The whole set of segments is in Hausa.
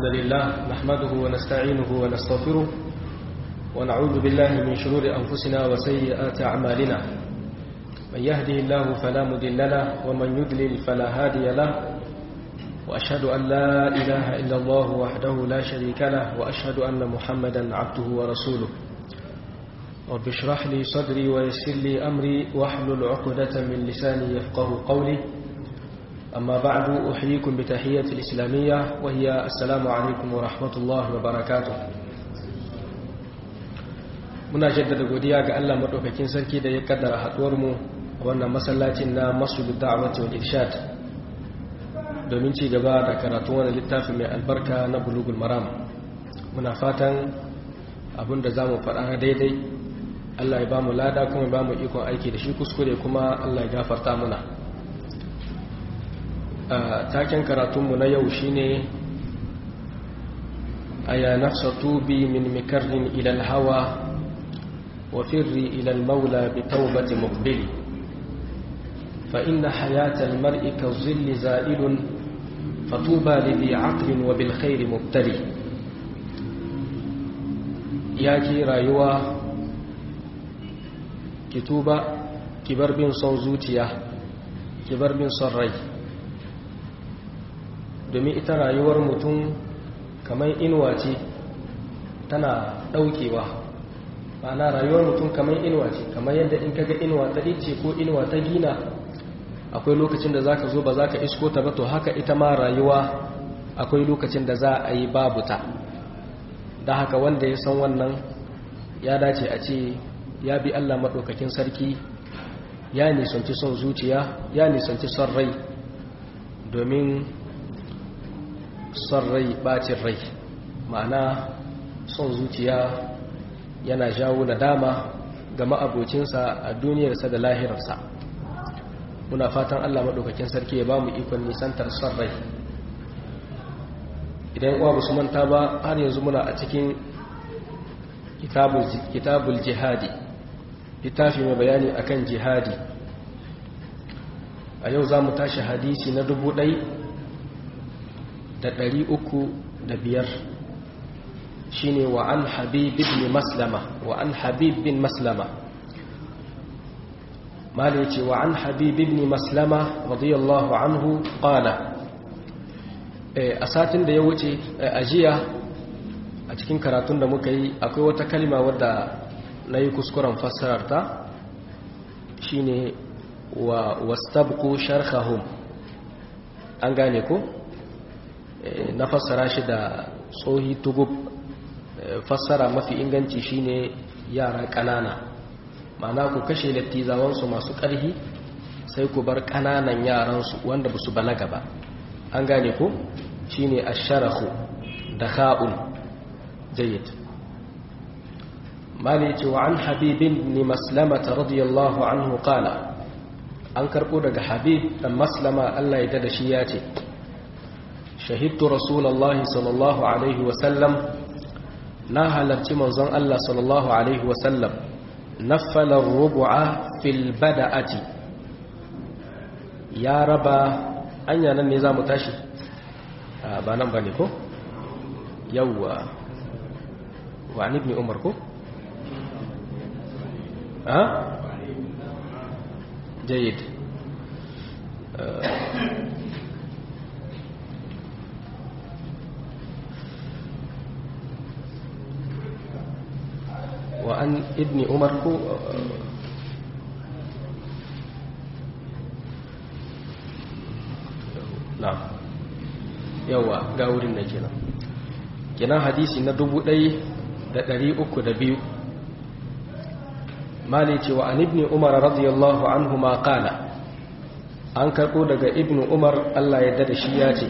الحمد لله نحمده ونستعينه ونستغفره ونعوذ بالله من شرور أنفسنا وسيئات أعمالنا من يهده الله فلا مضل له ومن يضلل فلا هادي له وأشهد أن لا إله إلا الله وحده لا شريك له وأشهد أن محمدا عبده ورسوله رب اشرح لي صدري ويسر لي أمري واحلل عقدة من لساني يفقه قولي أما بعد أحييكم بتحية الإسلامية وهي السلام عليكم ورحمة الله وبركاته muna jaddada godiya ga Allah madaukakin sarki da ya kaddara haduwar mu wannan masallacin na Masjidud Da'wati wal Irshad domin ci gaba da karatun wannan littafin mai albarka na Bulughul Maram muna fatan abinda zamu faɗa daidai Allah ya bamu lada kuma ya bamu ikon aiki da shi kuskure kuma Allah ya gafarta muna taken karatunmu na yau shine aya nafsa tubi min mikarrin ilal hawa wa firri ilal maula bi taubati muqbili fa inna hayatal mar'i ka zilli za'ilun fatuba li bi aqlin wa bil khairi mubtali yaki rayuwa ki tuba ki bar bin son zuciya ki bar bin son rai domin ita rayuwar mutum kamar inuwa ce tana daukewa ma'ana rayuwar mutum kamar inuwa ce kamar yadda in kaga inuwa ta ice ko inuwa ta gina akwai lokacin da zaka zo ba zaka isko ta ba to haka ita ma rayuwa akwai lokacin da za a yi babu ta da haka wanda ya san wannan ya dace a ce ya bi Allah maɗaukakin sarki ya nisanci son zuciya ya nisanci son rai domin son rai bacin rai ma'ana son zuciya yana jawo nadama ga ma'abocinsa a duniyarsa da lahirarsa muna fatan allah maɗaukakin sarki ya ba mu ikon nisantar son rai idan uwa su manta ba har yanzu muna a cikin kitabul jihadi littafi mai bayani akan jihadi a yau za mu tashi hadisi na dubu ɗai da ɗari uku da biyar shi ne wa an habib bin maslama wa an habib bin maslama mali ce wa an habib bin maslama radiyallahu anhu ƙala a satin da ya wuce a jiya a cikin karatun da muka yi akwai wata kalima wadda na yi kuskuren fassararta shi ne wa wastabku sharhahum an gane ko? na fassara shi da tsohi tugub fassara mafi inganci shine yara ƙanana ma'ana ku kashe lattizawansu masu ƙarhi sai ku bar ƙananan yaransu wanda ba su balaga ba an gane ku shine asharahu da kha'un jayyid mali ce wa an habibin ni maslamata radiyallahu anhu qala an karɓo daga habib dan maslama Allah ya da shi ya ce shahidtu rasulallahi sallallahu alaihi wasallam na halarci manzon Allah sallallahu alaihi wasallam naffalar rubu'a fil bada'ati ya raba anya nan ne za mu tashi ba nan ba ne ko yawwa wa an ibni umar ko ha jayid وعن ابن عمر كو نعم yawa ga wurin da kenan kenan hadisi na dubu ɗai da ɗari uku da biyu mali cewa an ibni umar radiyallahu anhu ma kala an karɓo daga ibni umar allah ya da shi ya ce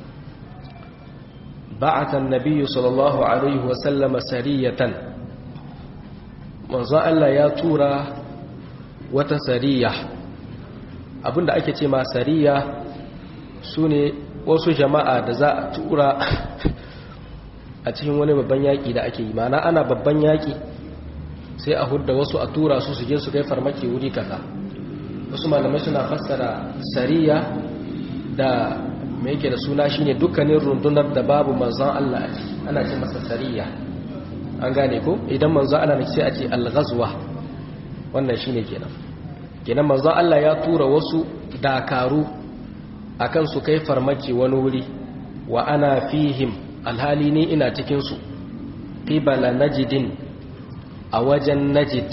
ba'atan nabiyyu sallallahu alaihi wasallama sariyatan manzo Allah ya tura wata sariya abinda ake ce ma sariya su ne wasu jama'a da za a tura a cikin wani babban yaƙi da ake yi mana ana babban yaƙi sai a hudda wasu a tura su su je su kai farmaki wuri kaza wasu malamai suna fassara sariya da mai yake da suna shine dukkanin rundunar da babu manzon Allah a ciki ana ce masa sariya an gane ko idan manzon Allah ne sai a ce al-ghazwa wannan shine kenan kenan manzon Allah ya tura wasu dakaru akan su kai farmaki wani wuri wa ana fihim alhali ne ina cikin su qibala najdin a wajen najid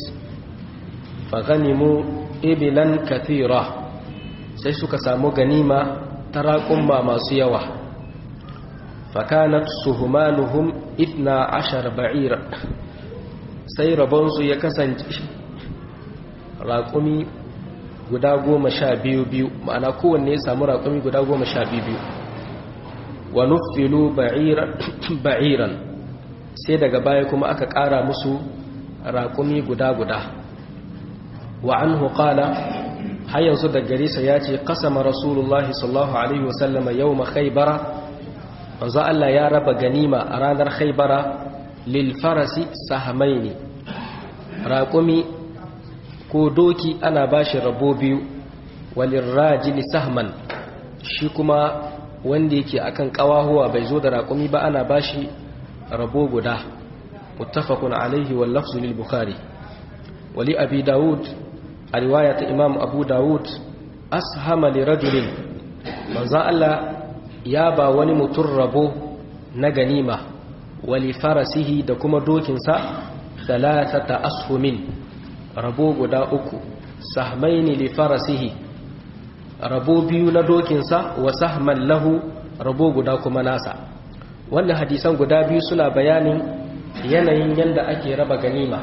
fa ganimu ibilan kathira sai suka samu ganima ta raƙumma masu yawa fakanat suhumanuhum itna ashar ba'ira sai rabonsu ya kasance raƙumi guda goma sha biyu biyu ma'ana kowanne ya samu raƙumi guda goma sha biyu biyu wa nufilu ba'iran sai daga baya kuma aka ƙara musu raƙumi guda guda wa an hukala har yanzu da garisa ya ce kasama rasulullahi sallallahu alaihi wasallama yau ma khaibara manzo Allah ya raba ganima a ranar khaibara lil farasi sahamaini raƙumi ko doki ana bashi rabo biyu walin rajili sahman shi kuma wanda yake akan kawahuwa bai zo da raƙumi ba ana bashi rabo guda muttafaqun alaihi wal lafzu lil bukhari wali abi daud a riwayat imam abu daud ashama li rajulin manzo Allah ya ba wani mutum rabo na ganima wali farasihi da kuma dokinsa thalathata ashumin rabo guda uku sahmaini li farasihi rabo biyu na dokinsa wa sahman lahu rabo guda kuma nasa wannan hadisan guda biyu suna bayanin yanayin yadda ake raba ganima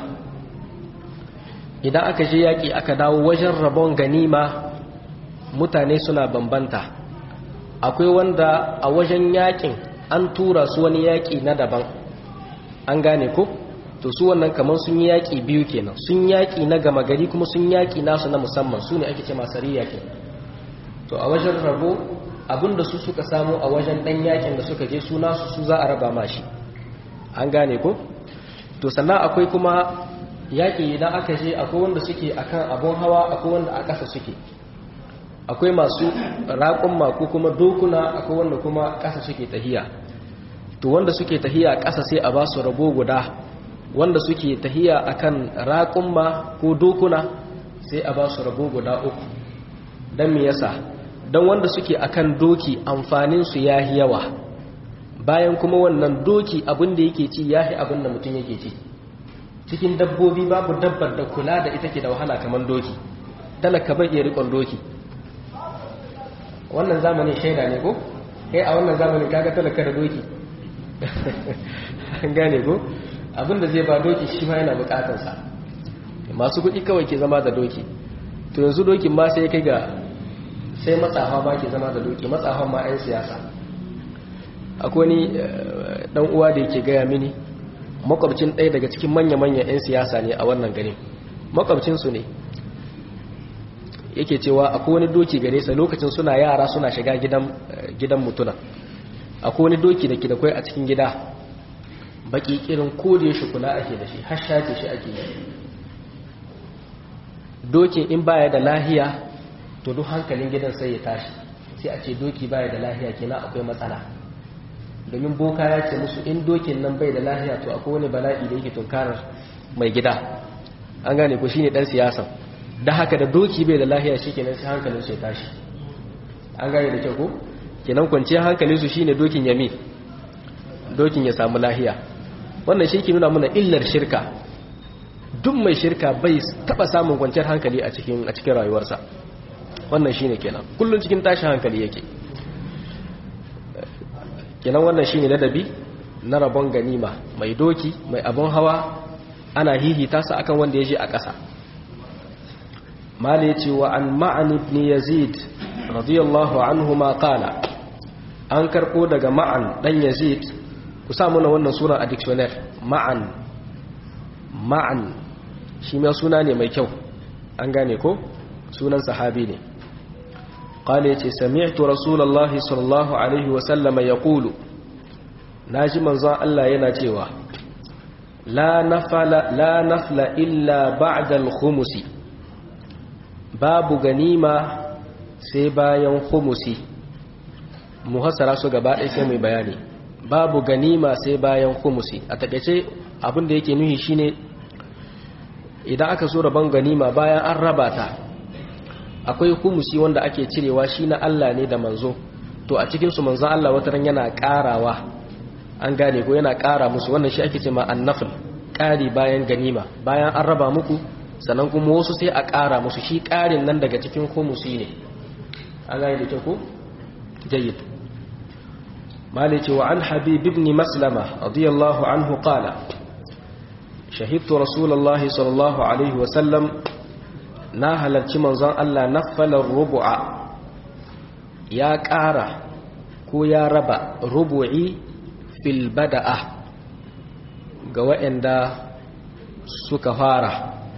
idan aka je yaƙi aka dawo wajen rabon ganima mutane suna bambanta akwai wanda a wajen yaƙin an tura su wani yaƙi na daban an gane ko to su wannan kamar sun yi yaƙi biyu kenan sun yaƙi na gama gari kuma sun yaƙi nasu na musamman su ne ake ce masariya ke to a wajen rabo abinda su suka samu a wajen ɗan yaƙin da suka je su nasu su za a raba mashi an gane ko to sannan akwai kuma yaƙi idan aka je akwai wanda suke akan abun hawa akwai wanda a ƙasa suke akwai masu raƙumma ko kuma dokuna akwai wanda kuma ƙasa suke tahiya to wanda suke tahiya ƙasa sai a ba su rabo guda wanda suke tahiya akan raƙumma ko dokuna sai a ba su rabo guda uku don me yasa don wanda suke akan doki amfaninsu ya yi yawa bayan kuma wannan doki abin da yake ci ya yi abin da mutum yake ci cikin dabbobi babu dabbar da kula da ita ke da wahala kamar doki talaka bai iya rikon doki wannan zamanin shaida ne ko kai a wannan zamanin kaga talaka da doki an gane ko abinda zai ba doki shi ma yana bukatarsa masu kuɗi kawai ke zama da doki to yanzu dokin ma sai kai ga sai matsafa ba ke zama da doki matsafan ma 'yan siyasa akwai ni dan uwa da yake gaya mini makwabcin ɗaya daga cikin manya-manyan 'yan siyasa ne a wannan garin makwabcinsu ne yake cewa akwai wani doki gare sa lokacin suna yara suna shiga gidan mutuna akwai wani doki da ke da kwai a cikin gida baki kirin kodin shi kula ake da shi har shafe shi ake yi dokin in baya da lahiya to duk hankalin gidan sai ya tashi sai a ce doki baya da lahiya kenan akwai matsala domin boka ya ce musu in dokin nan bai da lahiya to akwai wani bala'i da yake tunkarar mai gida an gane ko shine dan siyasan da haka da doki bai da lahiya shikenan sai hankalin su ya tashi an gane da kyau ko kenan kwanciyar hankalin su shine dokin yami dokin ya samu lahiya wannan shi ke nuna mana illar shirka duk mai shirka bai taba samun kwanciyar hankali a cikin a cikin rayuwarsa wannan shine kenan kullun cikin tashin hankali yake kenan wannan shine ladabi na rabon ganima mai doki mai abun hawa ana hihita sa akan wanda ya je a ƙasa mala yace wa an ma'an ibn yazid radiyallahu anhu ma qala an karbo daga ma'an dan yazid ku sa mana wannan suna a dictionary ma'an ma'an shi ma suna ne mai kyau an gane ko sunan sahabi ne qala yace sami'tu rasulullahi sallallahu alaihi wa sallama yaqulu naji manzon Allah yana cewa la nafala la nafla illa ba'da al-khumusi babu ganima sai bayan khumusi muhassara su gaba ɗaya sai mai bayani babu ganima sai bayan khumusi a takaice abin da yake nuhi shine idan aka so rabon ganima bayan an raba ta akwai khumusi wanda ake cirewa shi na Allah ne da manzo to a cikin su manzon Allah wataran yana karawa an gane ko yana kara musu wannan shi ake cewa annafil kari bayan ganima bayan an raba muku sannan kuma wasu sai a kara musu shi karin nan daga cikin khumusi ne an gane da ko jayyid مالك وعن حبيب بن مسلمة رضي الله عنه قال شهدت رسول الله صلى الله عليه وسلم ناهل منظر ألا نفل الربع يا كارة كو يا ربا ربعي في البدأة قوائن دا سكفارة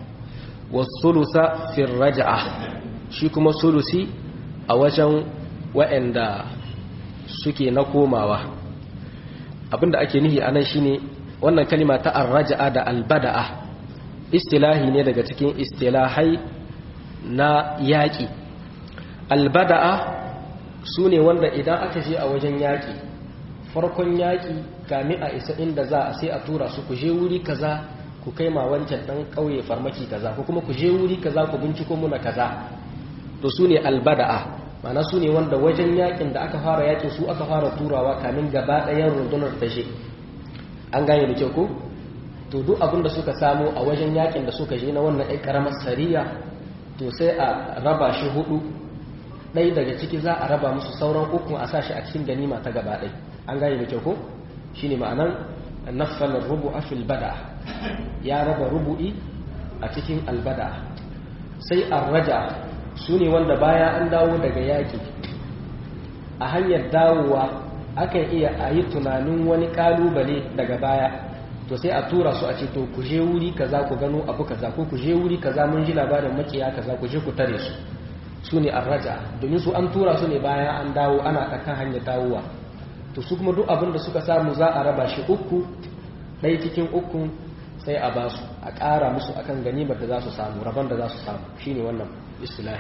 والثلث في الرجعة شيكم الثلثي أوجن وإن دا suke na komawa abinda ake nihi anan shine wannan kalima ta arraja'a da albada'a istilahi ne daga cikin istilahai na yaƙi albada'a su ne wanda idan aka je a wajen yaƙi farkon yaƙi kami a isa inda za a sai a tura su ku je wuri kaza ku kai ma wancan ɗan ƙauye farmaki kaza ko kuma ku je wuri kaza ku binciko muna kaza to su ne albada'a mana su ne wanda wajen yakin da aka fara yakin su aka fara turawa kamin gaba ɗayan rundunar tashe an gane da kyau ko to duk abin da suka samu a wajen yakin da suka je na wannan ɗan ƙaramar sariya to sai a raba shi hudu ɗai daga ciki za a raba musu sauran uku a sa shi a cikin ganima ta gaba ɗai an gane da kyau ko shine ma'anan nafsalar rubu a bada ya raba rubu'i a cikin albada sai arraja su ne wanda baya an dawo daga yaƙi a hanyar dawowa akan iya a yi tunanin wani ƙalubale daga baya to sai a tura su a ce to ku je wuri kaza ku gano abu kaza ko ku je wuri kaza mun ji labarin makiya kaza ku je ku tare su su ne arraja domin su an tura su ne bayan an dawo ana kan hanyar dawowa to su kuma duk abin da suka samu za a raba shi uku ɗaya cikin ukun sai a basu a ƙara musu akan ganimar da za su samu rabon da za su samu shine wannan islahi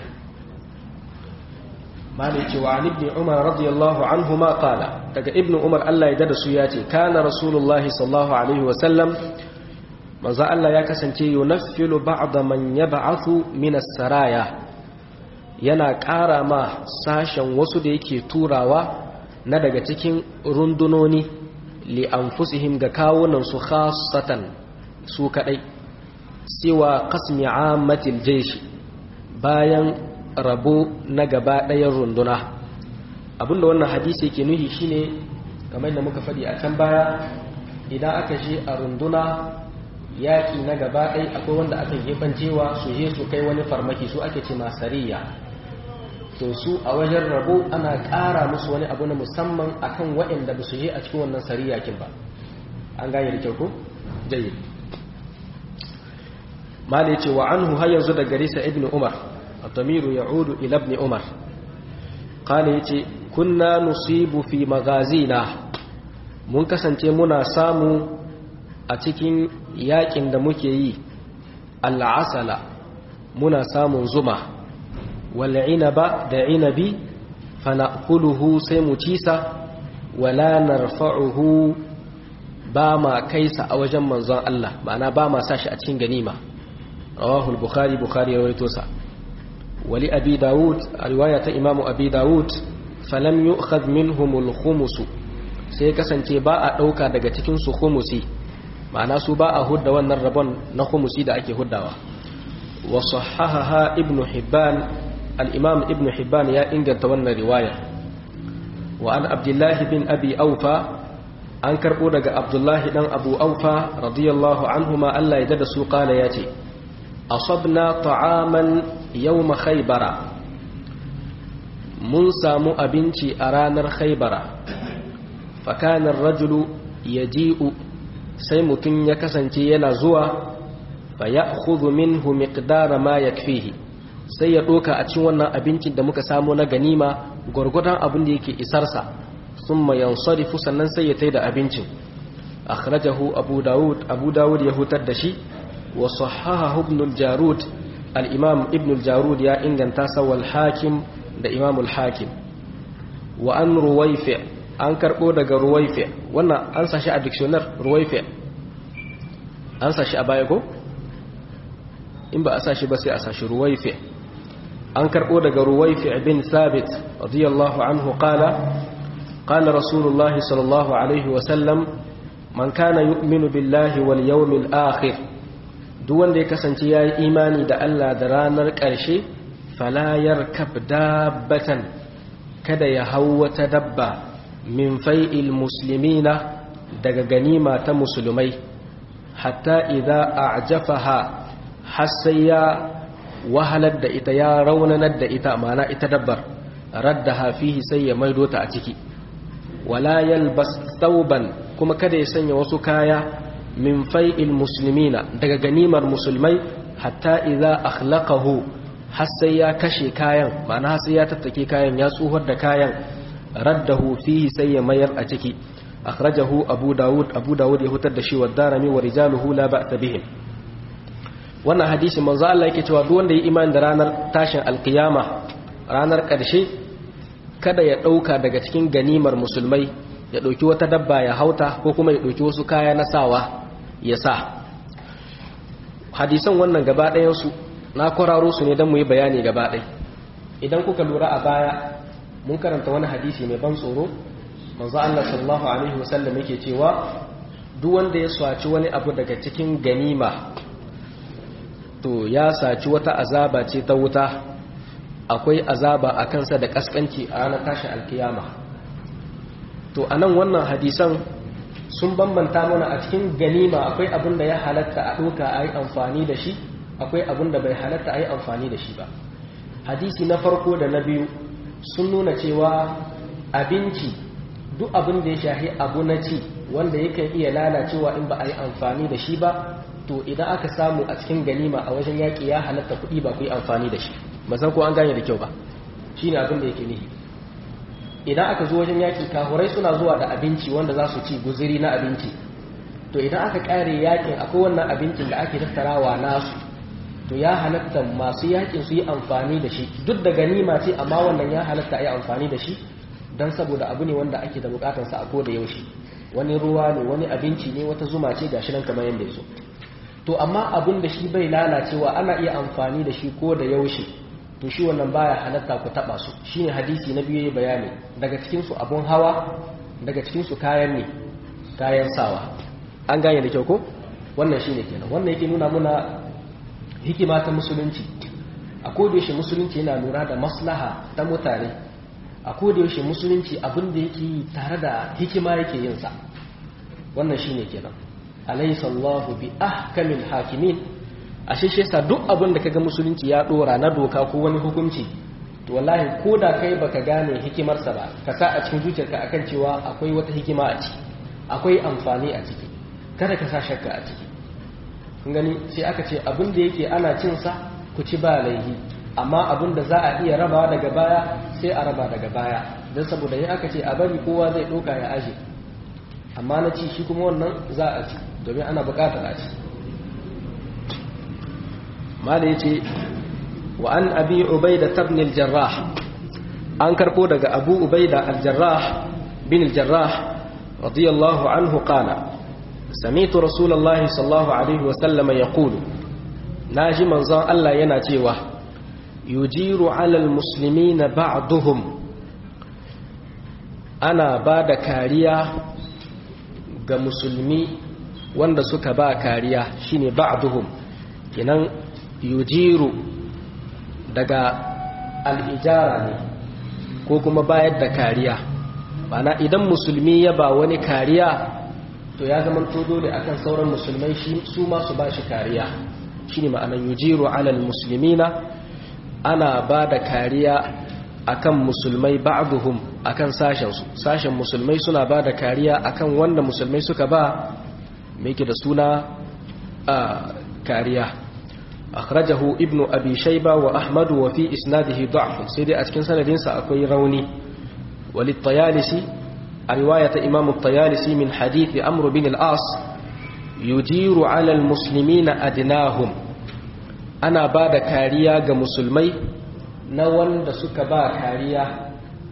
malik cewa an ibn umar radiyallahu anhu ma qala daga ibn umar Allah ya dada su ya ce kana rasulullah sallallahu alaihi wa sallam manzo Allah ya kasance yunaffilu ba'da man yab'athu min as-saraya yana ƙara ma sashen wasu da yake turawa na daga cikin rundunoni li anfusihim ga kawunan su khassatan su kadai siwa qasmi ammatil jaysh bayan rabo na gaba ɗayan runduna abinda wannan hadisi yake nuhi shine kamar da muka faɗi a can baya idan aka je a runduna yaƙi na gaba ɗai akwai wanda aka cewa su je su kai wani farmaki su ake ce masariya to su a wajen rabo ana ƙara musu wani abu na musamman akan waɗanda ba su je a cikin wannan sariyakin ba an gane da kyau ko jayyid mali ce wa anhu har yanzu da garisa ibn umar الضمير يعود إلى ابن عمر قال يتي كنا نصيب في مغازينا mun kasance muna samu a cikin yakin da muke yi al'asala muna samun zuma wal'inaba da inabi fana'kuluhu sai mu cisa wala narfa'uhu ba ma kaisa a wajen manzon Allah ma'ana ba ma sashi a cikin ganima rawahul bukhari bukhari ya rawaito sa wali abi daud riwaya ta imamu abi daud falam yu'khadh minhum al-khumus sai kasance ba a dauka daga cikin su khumusi ma'ana su ba a hudda wannan rabon na khumusi da ake huddawa wa sahahaha ibnu hibban al-imam ibnu hibban ya inganta wannan riwaya wa an abdullahi bin abi aufa an karbo daga abdullahi dan abu aufa radiyallahu anhuma Allah ya dada su kala yace asabna ta'aman yawma khaybara mun samu abinci a ranar khaybara fakanar rajulu yaji'u sai mutum ya kasance yana zuwa fa ya'khudhu minhu miqdara ma yakfihi sai ya doka a cikin wannan abincin da muka samu na ganima gurgurdan abin da yake isarsa thumma yansarifu sannan sai ya taida abincin akhrajahu abu daud abu daud ya hutar da shi wa sahahahu ibn al-jarud al-imam ibn al-jarud ya inganta sa wal hakim da imam al-hakim wa an ruwaifi an karbo daga ruwaifi wannan an sashi a dictionary ruwaifi an sashi a baya ko in ba a sashi ba sai a sashi ruwaifi an karbo daga ruwaifi bin sabit radiyallahu anhu qala qala rasulullah sallallahu alaihi wa sallam man kana yu'minu billahi wal yawmil akhir duk wanda ya kasance yayi imani da Allah da ranar ƙarshe fala yarkab dabbatan kada ya hau wata dabba min fai'il muslimina daga ganima ta musulmai hatta idza a'jafaha har sai ya wahalar da ita ya raunanar da ita mana ita dabbar raddaha fihi sai ya maido ta a ciki wala yalbas thawban kuma kada ya sanya wasu kaya min fai'il muslimina daga ganimar musulmai hatta idza akhlaqahu har sai ya kashe kayan ma'ana sai ya tattake kayan ya tsuhar da kayan raddahu fihi sai ya mayar a ciki akhrajahu abu dawud abu dawud ya hutar da shi wa darami wa rijaluhu la ba'sa bihim wannan hadisi manzo Allah yake cewa duk wanda ya imani da ranar tashin alkiyama ranar karshe kada ya dauka daga cikin ganimar musulmai ya dauki wata dabba ya hauta ko kuma ya dauki wasu kaya na sawa ya sa hadisan wannan gaba ɗayan su na kwararo su ne don mu yi bayani gaba ɗai idan kuka lura a baya mun karanta wani hadisi mai ban tsoro manzo Allah sallallahu alaihi wasallam yake cewa duk wanda ya swaci wani abu daga cikin ganima to ya saci wata azaba ce ta wuta akwai azaba a kansa da kaskanci a ranar tashin alkiyama to anan wannan hadisan sun bambanta mana a cikin ganima akwai abin da ya halatta a ɗoka a yi amfani da shi akwai abin da bai halatta a yi amfani da shi ba hadisi na farko da na biyu sun nuna cewa abinci duk abin da ya shahi abu na ci wanda yakan iya lalacewa in ba a yi amfani da shi ba to idan aka samu a cikin ganima a wajen yaƙi ya halatta kuɗi ba ku yi amfani da shi ba san ko an gane da kyau ba shi ne abin da yake nihi idan aka zo wajen yaƙi kahurai suna zuwa da abinci wanda za su ci guziri na abinci to idan aka ƙare yaƙin akwai wannan abincin da ake tattarawa nasu to ya halatta masu yakin su yi amfani da shi duk da ganima ce amma wannan ya halatta a yi amfani da shi don saboda abu ne wanda ake da bukatarsa a ko da yaushe wani ruwa ne wani abinci ne wata zuma ce gashi nan kamar yadda ya so to amma abin da shi bai lalacewa ana iya amfani da shi ko da yaushe to shi wannan baya halatta ku taba su shine hadisi na biyu bayani daga cikin su abun hawa daga cikin su kayan ne kayan sawa an gane da kyau ko wannan shine kenan wannan yake nuna muna hikima ta musulunci a kodayaushe musulunci yana lura da maslaha ta mutane a kodayaushe musulunci abin da yake yi tare da hikima yake yin sa wannan shine kenan alaysa Allahu bi ahkamil hakimin ashe shi yasa duk abin da kaga musulunci ya dora na doka ko wani hukunci to wallahi ko da kai baka gane hikimarsa ba ka sa a cikin zuciyarka akan cewa akwai wata hikima a ciki akwai amfani a ciki kada ka sa shakka a ciki kun gani sai aka ce abin da yake ana cin sa ku ci ba laihi amma abin da za a iya rabawa daga baya sai a raba daga baya don saboda yin aka ce a bari kowa zai ɗauka ya aje amma na ci shi kuma wannan za a ci domin ana buƙatar a ci mala ya ce wa an abi ubaida tabnil jarrah an karɓo daga abu ubaida al-jarrah bin al-jarrah radiyallahu anhu qala سمعت رسول الله صلى الله عليه وسلم يقول ناجي منزان الله yana cewa yujiru ala almuslimina ba'dhum ana bada kariya ga musulmi wanda suka ba kariya shine ba'dhum kinan yujiru daga al-ijara ne ko kuma bayar da kariya bana idan musulmi ya ba wani kariya to ya zama to dole akan sauran musulmai su ma su bashi kariya shine ma'anar yujiru alal muslimina ana ba da kariya akan musulmai ba'duhum akan sashen su sashen musulmai suna ba da kariya akan wanda musulmai suka ba mai da suna a kariya akhrajahu ibnu abi shayba wa ahmad wa fi isnadihi da'f sai dai a cikin sanadinsa akwai rauni walit tayalisi a riwayat imam at-tayalisi min hadith amr bin al-as yujiru ala al-muslimina adnahum ana ba da kariya ga musulmai na wanda suka ba kariya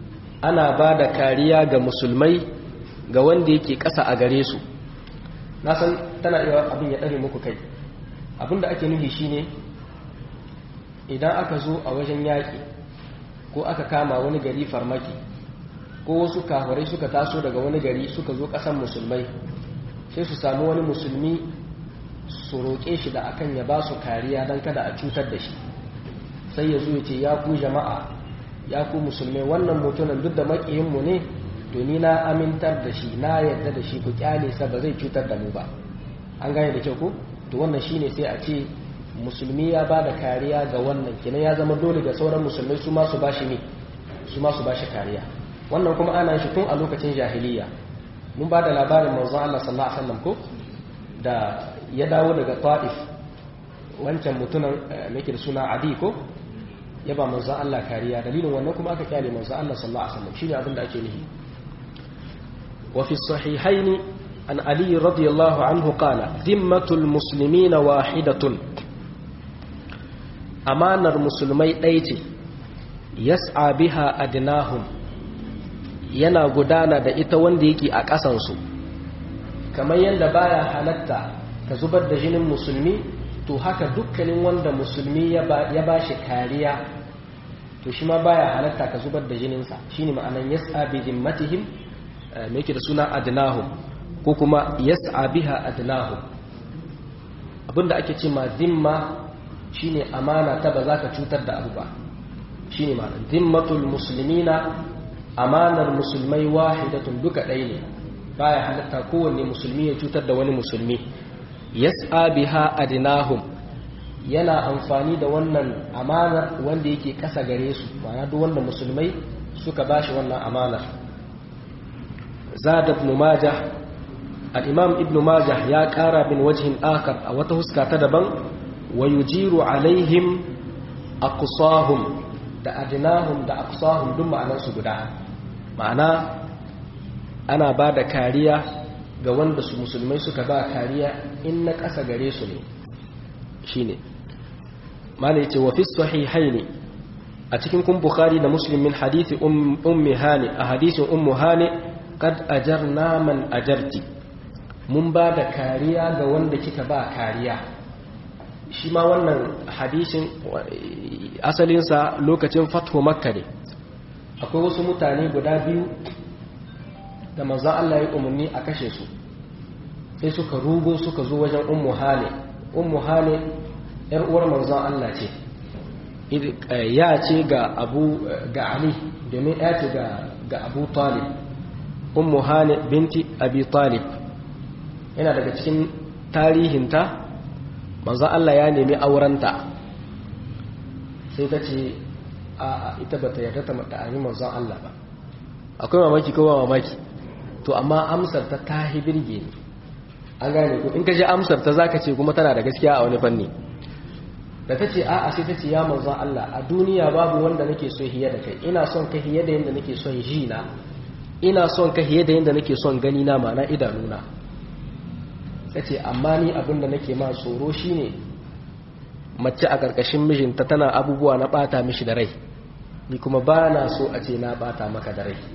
ana ba da kariya ga musulmai ga wanda yake ƙasa a gare su na san tana iya abin ya ɗare muku kai abin da ake nufi shine idan aka zo a wajen yaƙi ko aka kama wani gari farmaki ko wasu kafirai suka taso daga wani gari suka zo ƙasan musulmai sai su samu wani musulmi su roƙe shi da akan ya ba su kariya don kada a cutar da shi sai ya zo ya ce ya ku jama'a ya ku musulmai wannan mutumin duk da maƙiyinmu ne to ni na amintar da shi na yarda da shi ku kyale sa ba zai cutar da mu ba an gane da kyau ko to wannan shine sai a ce musulmi ya ba da kariya ga wannan kenan ya zama dole ga sauran musulmai su ma su bashi ne su ma su bashi kariya wannan kuma ana shi tun a lokacin jahiliya mun ba da labarin manzon Allah sallallahu alaihi wasallam ko da ya dawo daga Taif wancan mutumin mai da suna Adi ko ya ba manzon Allah kariya dalilin wannan kuma aka kyale manzon Allah sallallahu alaihi wasallam shine abin da ake nufi wa fi sahihaini an Ali radiyallahu anhu qala dhimmatul muslimina wahidatun amanar musulmai ɗaya ce yas'a biha adnahum yana gudana da ita wanda yake a ƙasansu kamar yadda baya halatta ka zubar da jinin musulmi to haka dukkanin wanda musulmi ya ba shi kariya to shi ma baya halatta ka zubar da jininsa shine ma'anan yas'a bi zimmatihim me yake da suna adnahum ko kuma yas'a biha adnahum abinda ake ce ma zimma shine amana ta ba za ka cutar da abu ba shine ma'anan zimmatul muslimina amanar musulmai wahidatun duka ɗaya ne baya halatta kowanne musulmi ya cutar da wani musulmi yas'a biha adnahum yana amfani da wannan amanar wanda yake kasa gare su ma'ana duk wanda musulmai suka bashi wannan amanar zada ibn majah al-imam ibn majah ya kara bin wajhin akar a wata huska ta daban wa yujiru alaihim aqsahum da adnahum da aqsahum duk ma'anar su guda ma'ana ana ba da kariya ga wanda su musulmai suka ba kariya in na ƙasa gare su ne shi ne mana ya ce wa fi sahihaini a cikin kun bukhari da muslimin hadithi ummi hani a hadithin ummu hani kad ajar naman ajarti mun ba da kariya ga wanda kika ba kariya shi ma wannan hadishin asalinsa lokacin fatho makka ne akwai wasu mutane guda biyu da manzan Allah ya umarni a kashe su sai suka rugo suka zo wajen ummu hane ummu hane yar uwar manzan Allah ce ya ce ga abu ga ali domin ya ce ga abu talib ummu hane binti abi talib yana daga cikin tarihinta manzan Allah ya nemi aurenta sai ta ce a ita bata yarda ta mata'ani manzan Allah ba akwai mamaki ko ba mamaki to amma amsar ta tahi birge ne an gane ko in ka ji amsar ta zaka ce kuma tana da gaskiya a wani fanni da ta ce a'a sai ta ce ya manzo Allah a duniya babu wanda nake so hiye da kai ina son ka hiye da yanda nake son ji na ina son ka hiye da yanda nake son gani na ma na idanuna ta ce amma ni abin da nake ma tsoro shine mace a karkashin mijinta tana abubuwa na bata mishi da rai ni kuma ba na so a ce na bata maka da rai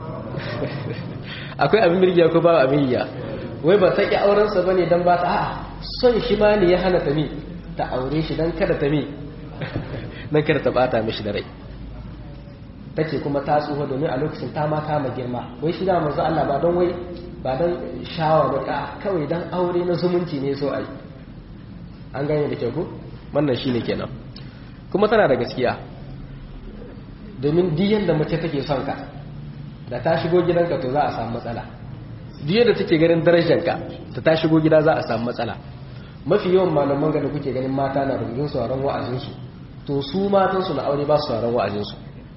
akwai abin mirgiya ko ba abin yiya wai ba ta ƙi aurensa ba ne don ba ta a son shi ma ne ya hana ta mi ta aure shi don kada ta mi don kada ta bata mishi da rai ta ce kuma ta tsoho domin a lokacin ta ma kama girma wai shi da manzo Allah ba don wai ba don shawa ba ka kawai don aure na zumunci ne so ai an gane da kyau ko wannan shine kenan kuma tana da gaskiya domin diyan da mace take son ka da ta shigo gidanka to za a samu matsala diyan da take ganin darajarka da ta shigo gida za a samu matsala mafi yawan malaman ga da kuke ganin mata na rubutun sauran wa'azinsu to su matansu na aure ba su sauran wa'azinsu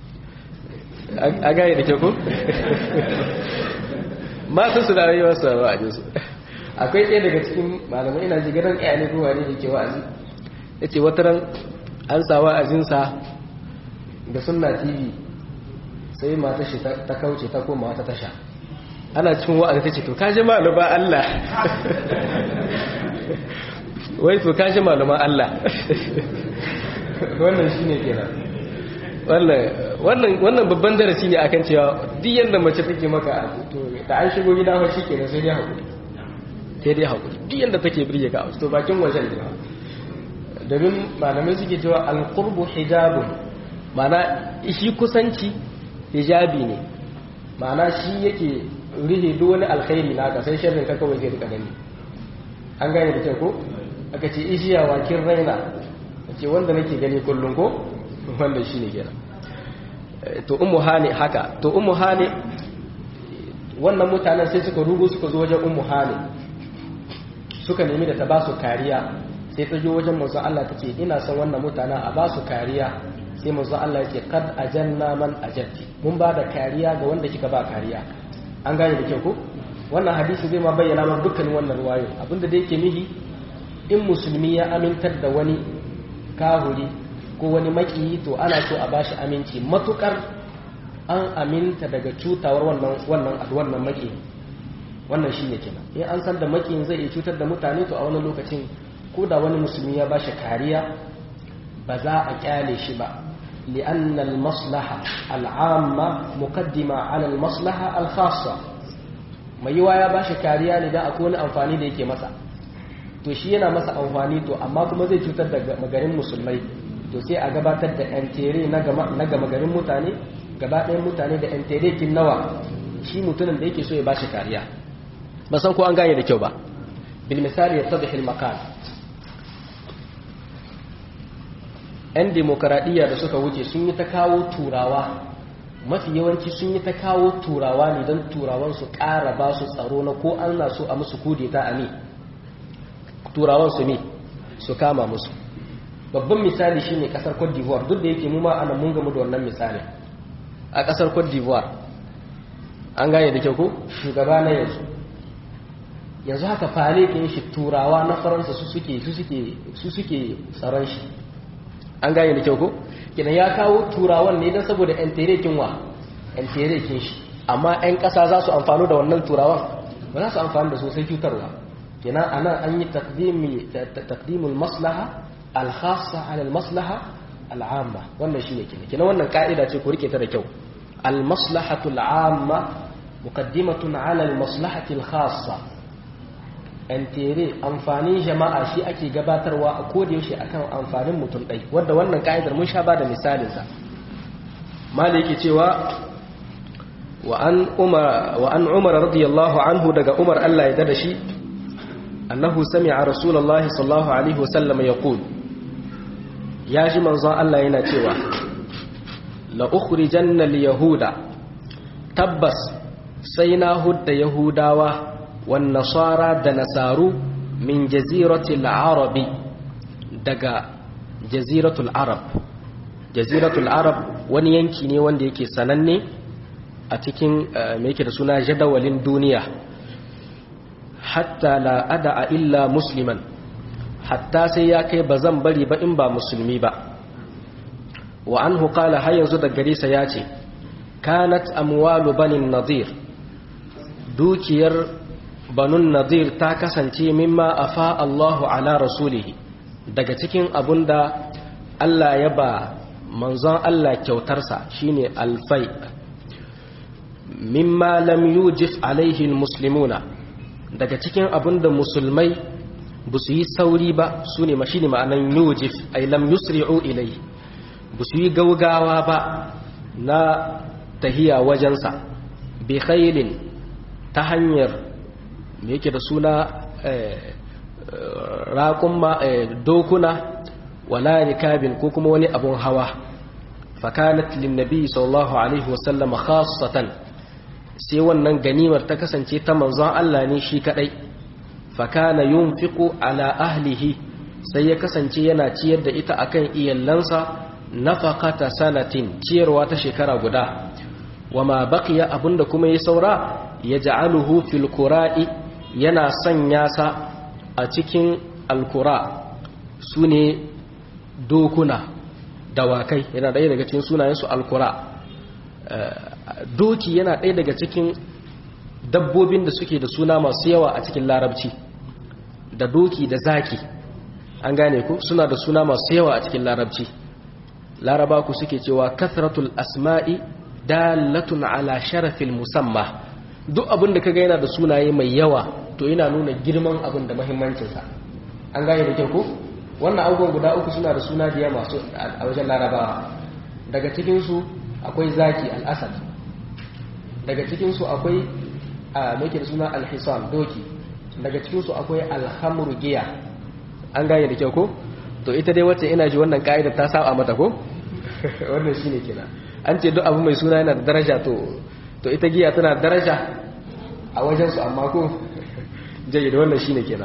a gane da ke ku? matansu na aure ba su sauran wa'azinsu akwai ɗaya daga cikin malamai ina ji ganin ɗaya ne kowa ne da ke wa'azi ya ce wataran an sa wa'azinsa da sunna tv sai mata shi ta kauce ta koma wata tasha ana cikin wa'azi ta ce to kaji maluma Allah wai to kaji maluma Allah wannan shi ne kenan wannan babban darasi ne akan cewa duk yadda mace take maka to da an shigo gida fa shikenan sai dai hakuri sai dai hakuri duk yadda take birge ka to bakin wajen ne domin malamai suke cewa alqurbu hijabun mana shi kusanci hijabi ne mana shi yake rihe duk wani alkhairi naka sai sharrin ka kawai zai rika gani an gane da kyau ko aka ce ishiya wakin raina ce wanda nake gani kullum ko wanda shi ne kenan to ummu hani haka to ummu hani wannan mutanen sai suka rugu suka zo wajen ummu hani suka nemi da ta ba su kariya sai ta zo wajen manzo Allah ta ce ina son wannan mutanen a ba su kariya sai manzo Allah ya ce kad ajanna man ajatti mun ba da kariya ga wanda kika ba kariya an gane da kyau ko wannan hadisi zai ma bayyana ma dukkan wannan ruwayo abinda da yake nihi in musulmi ya amintar da wani kahuri ko wani makiyi to ana so a bashi aminci matukar an aminta daga cutawar wannan wannan wannan maki wannan shine kenan in an san da makiyin zai iya cutar da mutane to a wani lokacin ko da wani musulmi ya bashi kariya ba za a kyale shi ba لأن المصلحة العامة مقدمة على المصلحة الخاصة mai yiwa ya bashi kariya ne da akwai wani amfani da yake masa to shi yana masa amfani to amma kuma zai cutar da magarin musulmai to sai a gabatar da yantere na gama garin mutane gaba ɗayan mutane da yantere kin nawa shi mutumin da yake so ya bashi kariya ba san ko an gane da kyau ba bil misali ya tabi makan yan demokaradiyya da suka wuce sun yi ta kawo turawa mafi yawanci sun yi ta kawo turawa ne don turawan su ƙara ba su tsaro na ko an na so a musu kudeta a ne turawan su ne su kama musu babban misali shine kasar Cote d'Ivoire duk da yake mu ma ana mun gamu da wannan misali a kasar Cote d'Ivoire an gane da kyau ko shugaba na yanzu yanzu haka fale kin shi turawa na faransa su suke su suke su suke tsaron shi an gane da kyau ko kidan ya kawo turawan ne dan saboda yan terekin wa yan terekin shi amma yan kasa za su amfano da wannan turawan ba za su amfani da su sai cutarwa kenan anan an yi taqdimi taqdimul maslaha al-khassa ala al-maslaha al-amma wannan shine kenan kenan wannan ka'ida ce ku rike ta da kyau al-maslahatu al-amma muqaddimatun ala al-maslahati al-khassa an tere amfanin jama'a shi ake gabatarwa a koda yaushe akan amfanin mutum ɗai wanda wannan ka'idar mun sha ba da misalin sa mali yake cewa wa an umar wa an umar radiyallahu anhu daga umar Allah ya dada shi annahu sami'a rasulullahi sallallahu alaihi wasallam yaqul ya ji manzon Allah yana cewa la ukhrijanna al-yahuda tabbas sai na hudda yahudawa wan nasara da nasaru min jaziratil arabi daga jaziratul arab jaziratul arab wani yanki ne wanda yake sananne a cikin me yake da suna jadawalin duniya hatta la ada'a illa musliman hatta sai ya kai ba zan bari ba in ba musulmi ba wa anhu qala har yanzu da gare sa yace kanat amwalu banin nadir dukiyar banun nadir ta kasance mimma afa Allahu ala rasulihi daga cikin abunda Allah ya ba manzon Allah kyautarsa shine alfai mimma lam yujif alaihi almuslimuna daga cikin abunda musulmai ba su yi sauri ba su ne mashi ne ma'anan yujif ay lam yusri'u ilai ba su yi gaugawa ba na tahiya wajensa bi khailin ta hanyar me yake da suna raƙun dokuna wala rikabin ko kuma wani abun hawa fakanat linnabi sallallahu alaihi wasallam khassatan sai wannan ganimar ta kasance ta manzon Allah ne shi kadai fakana yunfiqu ala ahlihi sai ya kasance yana ciyar da ita akan iyallansa nafaqata sanatin ciyarwa ta shekara guda wama baqiya abunda kuma ya saura yaj'aluhu fil qura'i yana sanya sa a cikin alkura sune dokuna dawakai yana ɗaya daga cikin sunayensu alkura doki yana ɗaya daga cikin dabbobin da suke da suna masu yawa a cikin larabci da doki da zaki an gane ku suna da suna masu yawa a cikin larabci laraba ku suke cewa kathratul asma'i dalatun ala sharafil musamma duk abin da kaga yana da sunaye mai yawa to yana nuna girman abin da muhimmancinsa an gane da kyau ko wannan abubuwan guda uku suna da suna da masu a wajen larabawa daga cikinsu akwai zaki al'asad daga cikinsu akwai a mai da suna alhisan doki daga cikinsu akwai alhamru giya an gane da kyau ko to ita dai wacce ina ji wannan ka'ida ta saba mata ko wannan shine kenan an ce duk abu mai suna yana da daraja to to ita giya tana da daraja a wajen su amma ko jayi da wannan shine kenan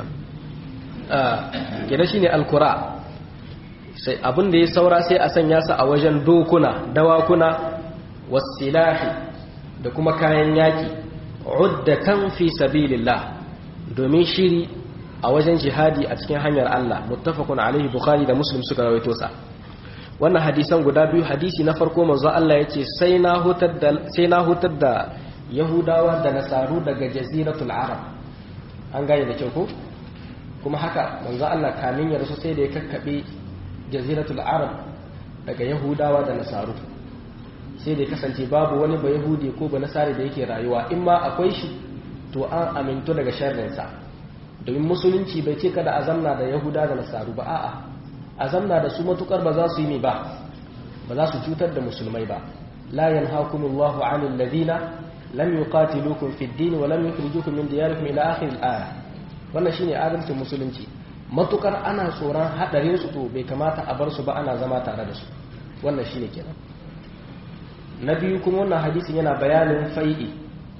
kenan shine alkura sai abin da ya saura sai a sanya su a wajen dokuna dawakuna wasilahi da kuma kayan yaki uddatan fi sabilillah domin shiri a wajen jihadi a cikin hanyar Allah muttafaqun alaihi bukhari da muslim suka rawaito sa wannan hadisan guda biyu hadisi na farko manzo Allah yace sai na hutar da sai na hutar da yahudawa da nasaru daga jaziratul arab an gane da kyau ko kuma haka manzo Allah kamin ya rasu sai da ya kakkabe jaziratul arab daga yahudawa da nasaru sai da ya kasance babu wani ba yahudi ko ba nasari da yake rayuwa in ma akwai shi to an amintu daga sharrinsa domin musulunci bai ce kada a zamna da yahuda da nasaru ba a'a a zamna da su matukar ba za su yi ne ba ba za su cutar da musulmai ba la yanhaakumullahu 'anil ladina lam yuqatilukum fid din wa lam yukhrijukum min diyarikum ila akhir al-aya wannan shine adalcin musulunci matukar ana tsoron hadarin su to bai kamata a bar su ba ana zama tare da su wannan shine kenan na biyu kuma wannan hadisin yana bayanin fai'i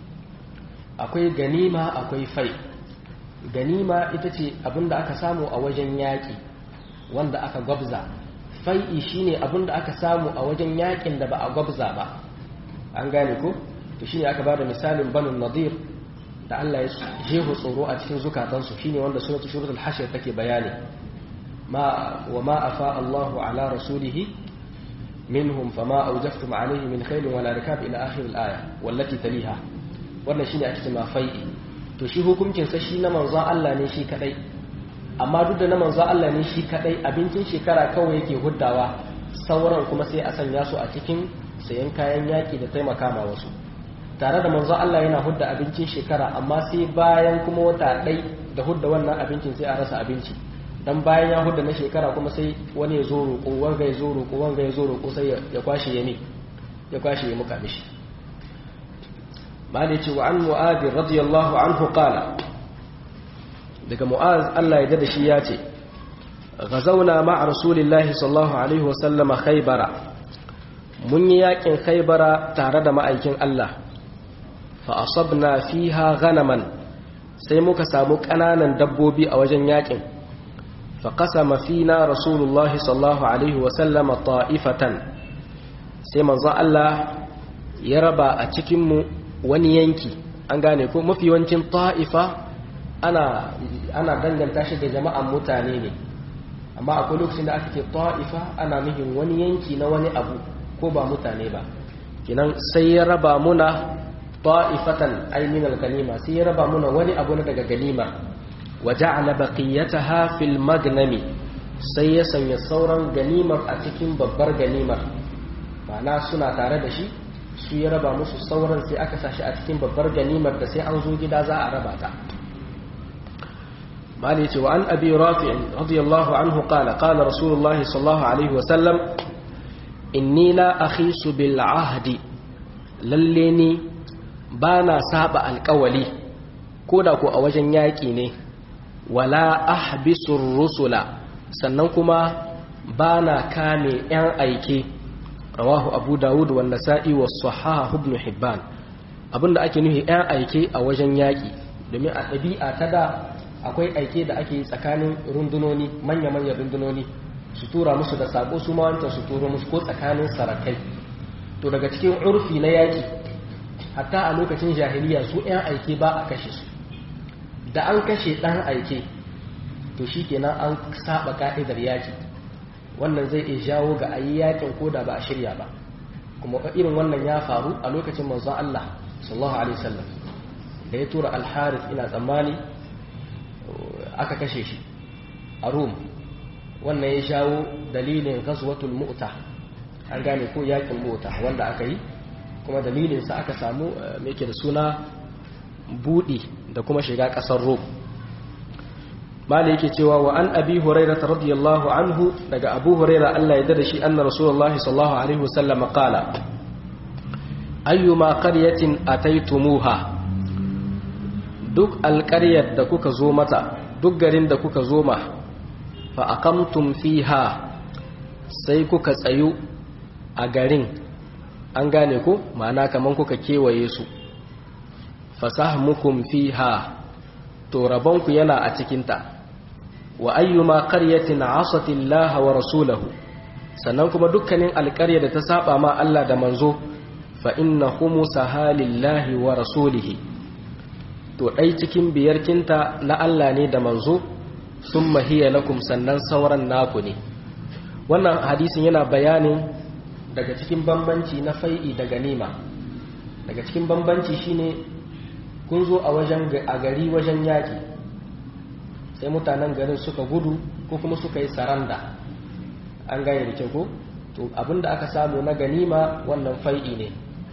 akwai ganima akwai fai ganima ita ce abinda aka samu a wajen yaƙi wanda aka gwabza fai'i shine abinda aka samu a wajen yaƙin da ba a gwabza ba an gane ko to shine aka bada misalin banu nadir da Allah ya jeho tsoro a cikin zukatansu shine wanda suratul suratul hashr take bayani ma wa ma afa Allahu ala rasulihi minhum fama awjaftum alayhi min khayl wala rikab ila akhir al-aya wallati taliha wannan shine ake cewa fai'i to shi hukuncin sa shi na manzon Allah ne shi kadai amma duk da na manzon Allah ne shi kadai abincin shekara kawai yake huddawa sauran kuma sai a sanya su a cikin sayan kayan yaki da taimaka ma wasu tare da manzon Allah yana hudda abincin shekara amma sai bayan kuma wata ɗai da hudda wannan abincin sai a rasa abinci dan bayan ya hudda na shekara kuma sai wani ya zo roƙo wanga ya zo roƙo wanga ya zo roƙo sai ya kwashe ya ne ya kwashe ya muka mishi malai ce wa an mu'ad radiyallahu anhu qala daga mu'az Allah ya da shi ya ce غزونا مع رسول الله صلى الله عليه وسلم خيبر mun yi yakin khaybara tare da ma'aikin Allah fa asabna fiha ghanaman sai muka samu kananan dabbobi a wajen yakin fa qasama fina rasulullah sallallahu alaihi wa sallama ta'ifatan sai manzo Allah ya raba a cikin mu wani yanki an gane ko mafi yawancin ta'ifa ana ana danganta shi da jama'an mutane ne amma akwai lokacin da aka ce ta'ifa ana nufin wani yanki na wani abu ko ba mutane ba kinan sai ya raba muna ta'ifatan ay min al-ganima sai ya raba muna wani abu na daga ganima wa ja'ala baqiyataha fil magnami sai ya sanya sauran ganimar a cikin babbar ganimar ma'ana suna tare da shi su ya raba musu sauran sai aka sashi a cikin babbar ganimar da sai an zo gida za a raba ta مالك وعن أبي رافع رضي الله عنه قال قال رسول الله صلى الله عليه وسلم إني لا أخيس بالعهد لليني بانا سابع القولي كودا كو أوجن ياكيني ولا أحبس الرسل سننكما بانا كامي أن أيكي رواه أبو داود والنسائي والصحاح ابن حبان abin da ake nufi 'yan aike a wajen yaƙi domin a ɗabi'a ta da akwai aike da ake tsakanin rundunoni manya-manya rundunoni su tura musu da sako su mawanta su turo musu ko tsakanin sarakai to daga cikin urfi na yaki hatta a lokacin jahiliya su 'yan aike ba a kashe su da an kashe ɗan aike to shi kenan an saba ka'idar yaki wannan zai iya jawo ga ayi yakin ko da ba a shirya ba kuma irin wannan ya faru a lokacin manzon Allah sallallahu alaihi wasallam da ya tura al-harith ina tsammani aka kashe shi a rum wannan ya shawo dalilin gaswatul mu'ta an gane ko yakin mota wanda aka yi kuma dalilinsa aka samu mai ke da suna buɗi da kuma shiga ƙasar rom mala yake cewa wa an abi huraira radiyallahu anhu daga abu huraira Allah ya dada shi anna rasulullah sallallahu alaihi wasallam qala ayyuma qaryatin ataitumuha duk alƙaryar da kuka zo mata duk garin da kuka zo ma fa aqamtum fiha sai kuka tsayu a garin an gane ku ma'ana kaman kuka kewaye su fasahmukum fiha to rabonku yana a cikinta wa ayyuma qaryatin asati Allah wa rasulahu sannan kuma dukkanin alƙarya da ta saba ma Allah da manzo fa inna khumsaha lillahi wa rasulihi to dai cikin biyarkinta na Allah ne da manzo summa hiya lakum sannan sauran naku ne wannan hadisin yana bayanin daga cikin bambanci na fai'i da ganima daga cikin bambanci shine kun zo a wajen a gari wajen yaƙi sai mutanen garin suka gudu ko kuma suka yi saranda an gaya da kyau ko to abinda aka samu na ganima wannan fai'i ne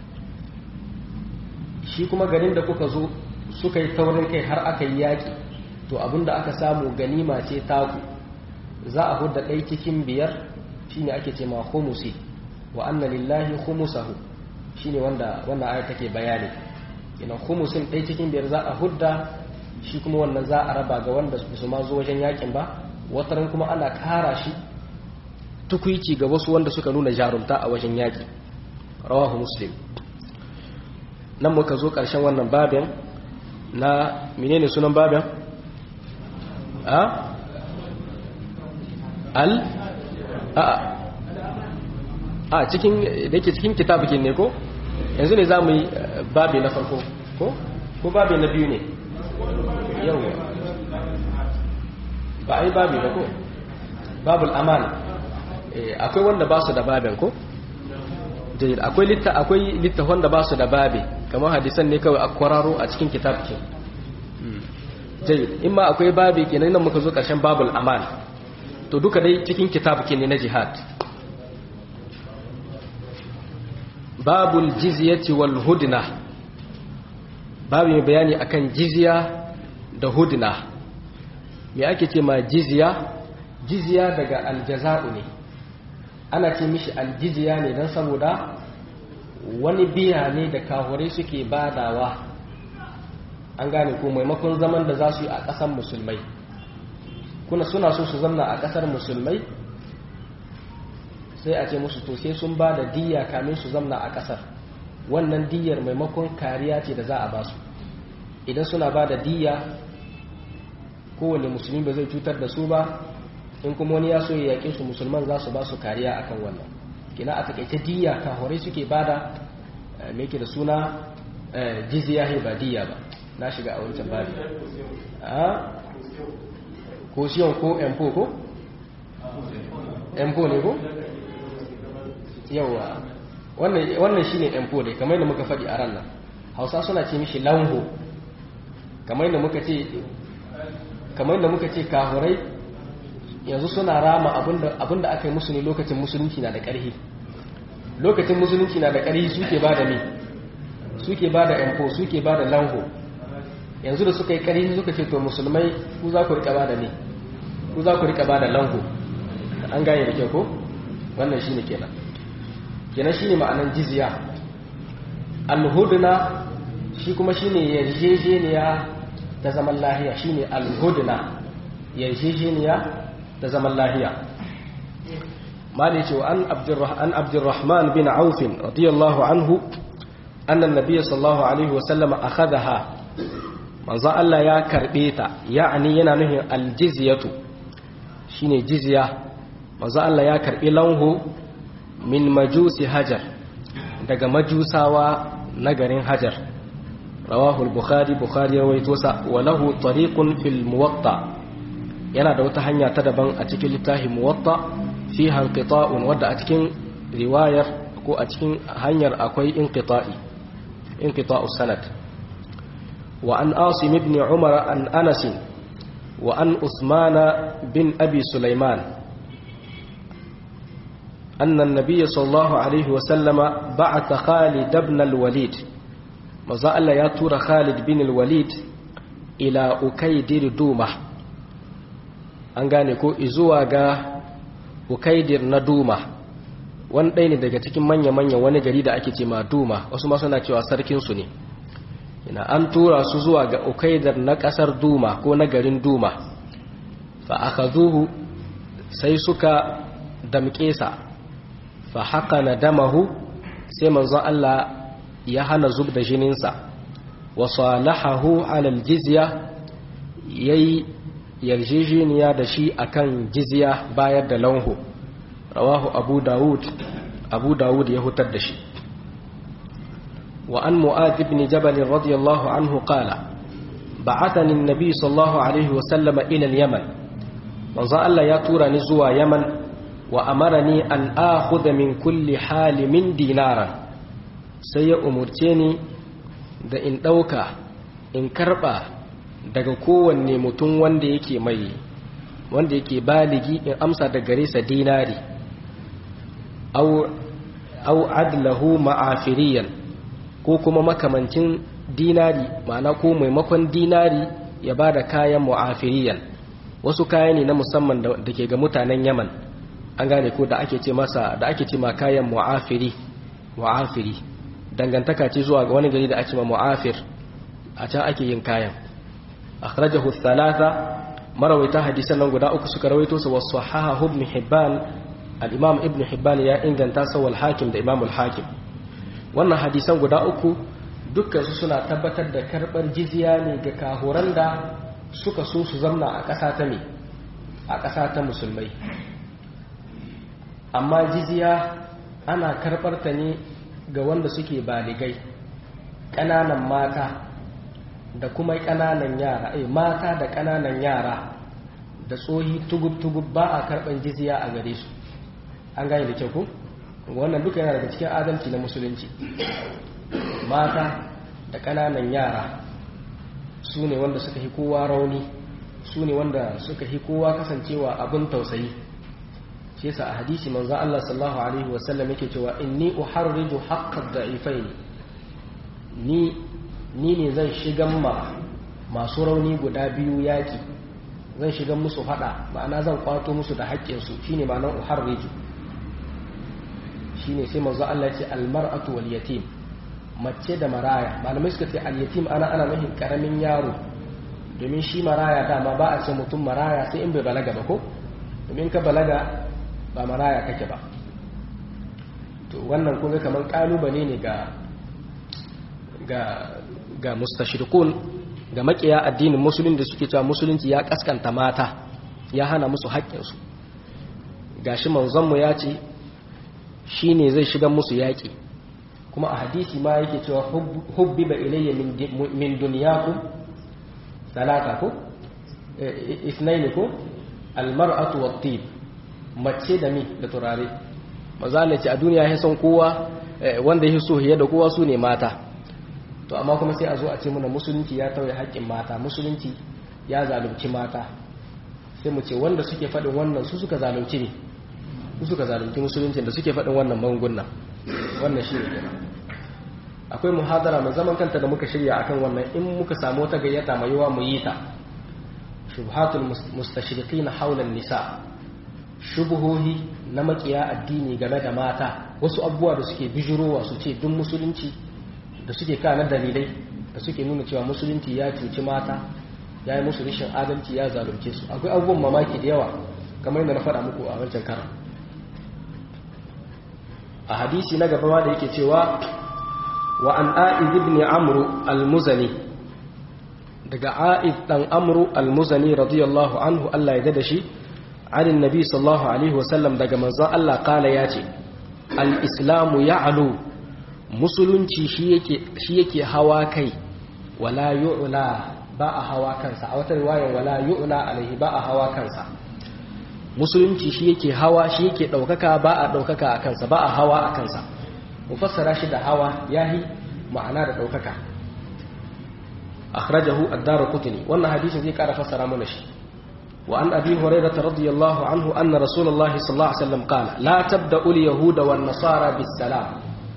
shi kuma garin da kuka zo suka yi taurin kai har aka yi yaƙi to abinda aka samu ganima ce taku za a hudda ɗai cikin biyar shine ake ce ma humusi wa anna lillahi humusahu shine wanda wannan aya take bayani ina humusin ɗai cikin biyar za a hudda shi kuma wannan za a raba ga wanda su ma zo wajen yakin ba wataran kuma ana kara shi tukuici ga wasu wanda suka nuna jarumta a wajen yaki rawahu muslim nan muka zo ƙarshen wannan babin na menene sunan babin a al a a cikin da yake cikin kitabukin ne ko yanzu ne za mu yi babi na farko ko ko babi na biyu ne yau ba a yi babi ba ko babul amana akwai wanda ba su da babin ko jayir akwai litta akwai litta wanda ba su da babi kamar hadisan ne kawai a kwararo a cikin kitabkin jayir in ma akwai babi kenan nan muka zo karshen babul amana to duka dai cikin kitabkin ne na jihad babul jizyati wal hudna babu mai bayani akan jizya da hudna me ake ce ma jizya jizya daga aljaza'u ne ana ce mishi aljizya ne don saboda wani biya ne da kahurai suke badawa an gane ko maimakon zaman da za su yi a ƙasar musulmai kuna suna so su zamna a ƙasar musulmai sai a ce musu to sai sun ba da diya kamin su zamna a ƙasar wannan diyar maimakon kariya ce da za a ba su idan suna ba da diya kowane musulmi ba zai cutar da su ba in kuma wani ya so ya yaƙe su musulman za su ba su kariya akan wannan kina a takaice diya kahorai suke ba da mai da suna jizya ba diya ba na shiga a wancan babi a ko siyon ko empo ko empo ne ko yawa wannan shine empo ne kamar da muka faɗi a ran nan hausa suna ce mishi lango kamar da muka ce kamar da muka ce kahurai yanzu suna rama abinda aka yi musu ne lokacin musulunci na da ƙarhi lokacin musulunci na da ƙarhi suke ba da me suke ba da empo suke ba da lango yanzu da suka yi ƙarhi suka ce to musulmai ku za ku rika ba da me ku za ku rika ba da lango an gane da kyau ko wannan shine kenan kenan shine ma'anan jizya alhudna shi kuma shine yarjejeniya ta zaman lahiya shine alhudna yarjejeniya ta zaman lahiya mali ce an abdurrahman abdurrahman bin auf radiyallahu anhu anna nabiyyi sallallahu alaihi wasallam akhadaha manzo Allah ya karbe ta ya'ani yana nufin aljizyatu shine jizya manzo Allah ya karbi lanhu min majusi hajar daga majusawa na garin hajar rawahu al-bukhari bukhari rawaito sa wa lahu tariqun fil muwatta yana da wata hanya ta daban a cikin littafin muwatta fiha inqita'un wadda a cikin riwayar ko a cikin hanyar akwai inqita'i inqita'us sanad wa an asim ibn umar an anas wa an usmana bin abi sulaiman أن النبي صلى الله عليه وسلم بعث خالد بن الوليد مزا الله يا تورا خالد بن الوليد إلى أكيدر دومة an gane ko izuwa ga ukaidir na duma wani ɗaya ne daga cikin manya-manya wani gari da ake ce ma duma wasu ma suna cewa sarkinsu ne ina an tura su zuwa ga ukaidar na ƙasar duma ko na garin duma fa aka zuhu sai suka damƙe sa fa haka na damahu sai manzon Allah ya hana zub da jininsa wa salahahu alal jizya yayi yarjejeniya da shi akan jizya bayar da lanho rawahu abu dawud abu dawud ya hutar da shi wa an mu'adh ibn jabal radiyallahu anhu qala ba'athani an-nabi sallallahu alaihi wa sallama ila al-yaman manzo Allah ya tura ni zuwa yaman wa amarani an akhudha min kulli halimin dinaran sai ya umurce ni da in dauka in karba daga kowanne mutum wanda yake mai wanda yake baligi in amsa da gare sa dinari au adlahu ma'afiriyan ko kuma makamancin dinari ma'ana ko maimakon dinari ya ba da kayan mu'afiriyan wasu kaya ne na musamman da ke ga mutanen yaman an gane ko da ake ce masa da ake ce ma kayan mu'afiri mu'afiri dangantaka ce zuwa ga wani gari da ake ma mu'afir a can ake yin kayan akhrajahu thalatha marawaita hadisan nan guda uku suka rawaito su wasu hahahu ibn hibban al-imam ibn hibban ya inganta sa wal hakim da imam al-hakim wannan hadisan guda uku dukkan su suna tabbatar da karbar jizya ne ga kahuran da suka so su zamna a ƙasa ta me a ƙasa ta musulmai amma jizya ana karbar ta ne ga wanda suke baligai ƙananan mata da kuma ƙananan yara ai mata da ƙananan yara da tsohi tugub-tugub ba a karɓar jizya a gare su an gane da kyau ku wannan duka yana daga cikin adalci na musulunci mata da ƙananan yara su ne wanda suka hi kowa rauni su ne wanda suka hi kowa kasancewa abin tausayi shi yasa a hadisi manzo Allah sallallahu alaihi wasallam yake cewa inni uharriju haqqad da'ifaini ni ni ne zan shigan ma masu rauni guda biyu yaki zan shigan musu fada ma'ana zan kwato musu da haƙƙinsu shine ma'anar uharriju shine sai manzo Allah ce almar'atu wal yatim mace da maraya malamai suka ce al yatim ana ana nufin karamin yaro domin shi maraya dama ba a ce mutum maraya sai in bai balaga ba ko domin ka balaga ba maraya kake ba to wannan kuma kamar kalubale ne ga ga ga mustashirikun ga makiya addinin musulun da suke cewa musulunci ya kaskanta mata ya hana musu haƙƙinsu gashi manzonmu ya ce shi ne zai shiga musu yaƙi kuma a hadisi ma yake cewa hubbi ba ilayya min duniyaku talata ko isnaini ko almar'atu wa tib mace da mi da turare maza ne ce a duniya ya son kowa wanda ya so hiye da kowa su ne mata to amma kuma sai a zo a ce muna musulunci ya tauye haƙƙin mata musulunci ya zalunci mata sai mu ce wanda suke faɗin wannan su suka zalunci ne su suka zalunci musulunci da suke faɗin wannan magungunan wannan shi ne kenan akwai muhadara mai zaman kanta da muka shirya akan wannan in muka samu wata gayyata mai yawa mu yi ta shubhatul mustashriqina hawla nisa shubuhohi na makiya addini game da mata wasu abubuwa da suke bijirowa su ce duk musulunci da suke kana dalilai da suke nuna cewa musulunci ya cuci mata ya yi musu rishin adalci ya zalunce su akwai abubuwan mamaki da yawa kamar yadda na faɗa muku a wancan karan a hadisi na gaba da yake cewa wa an a'id ibn amru al-muzani daga a'id dan amru al-muzani radiyallahu anhu Allah ya da shi an annabi sallallahu alaihi wasallam daga manzon Allah kala ya ce al-islamu ya'lu musulunci shi yake hawa kai wala yu'la ba a hawa kansa a wata riwayar wala yu'la alaihi ba a hawa kansa musulunci shi yake hawa shi yake daukaka ba a daukaka a kansa ba a hawa a kansa mu fassara shi da hawa yahi ma'ana da daukaka akhrajahu ad-darqutni wannan hadisin zai kara fassara mana shi وعن أبي هريرة رضي الله عنه أن رسول الله صلى الله عليه وسلم قال لا تبدأ اليهود والنصارى بالسلام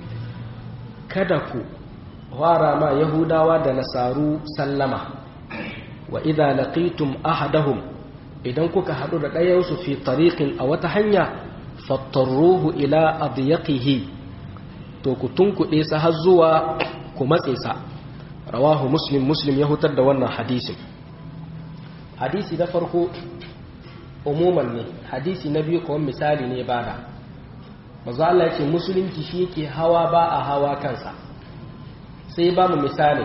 كدكو وارا ما يهودا ودنسارو سلما وإذا لقيتم أحدهم idan kuka haɗu da ɗayansu fi tariqin a wata hanya fattarruhu ila adyaqihi to ku tunkuɗe sa har zuwa ku matse sa rawahu muslim muslim ya hutar da wannan hadisin hadisi na farko umuman ne hadisi na biyu kawai misali ne bada mazu Allah ya ce musulunci shi yake hawa ba a hawa kansa sai ba mu misali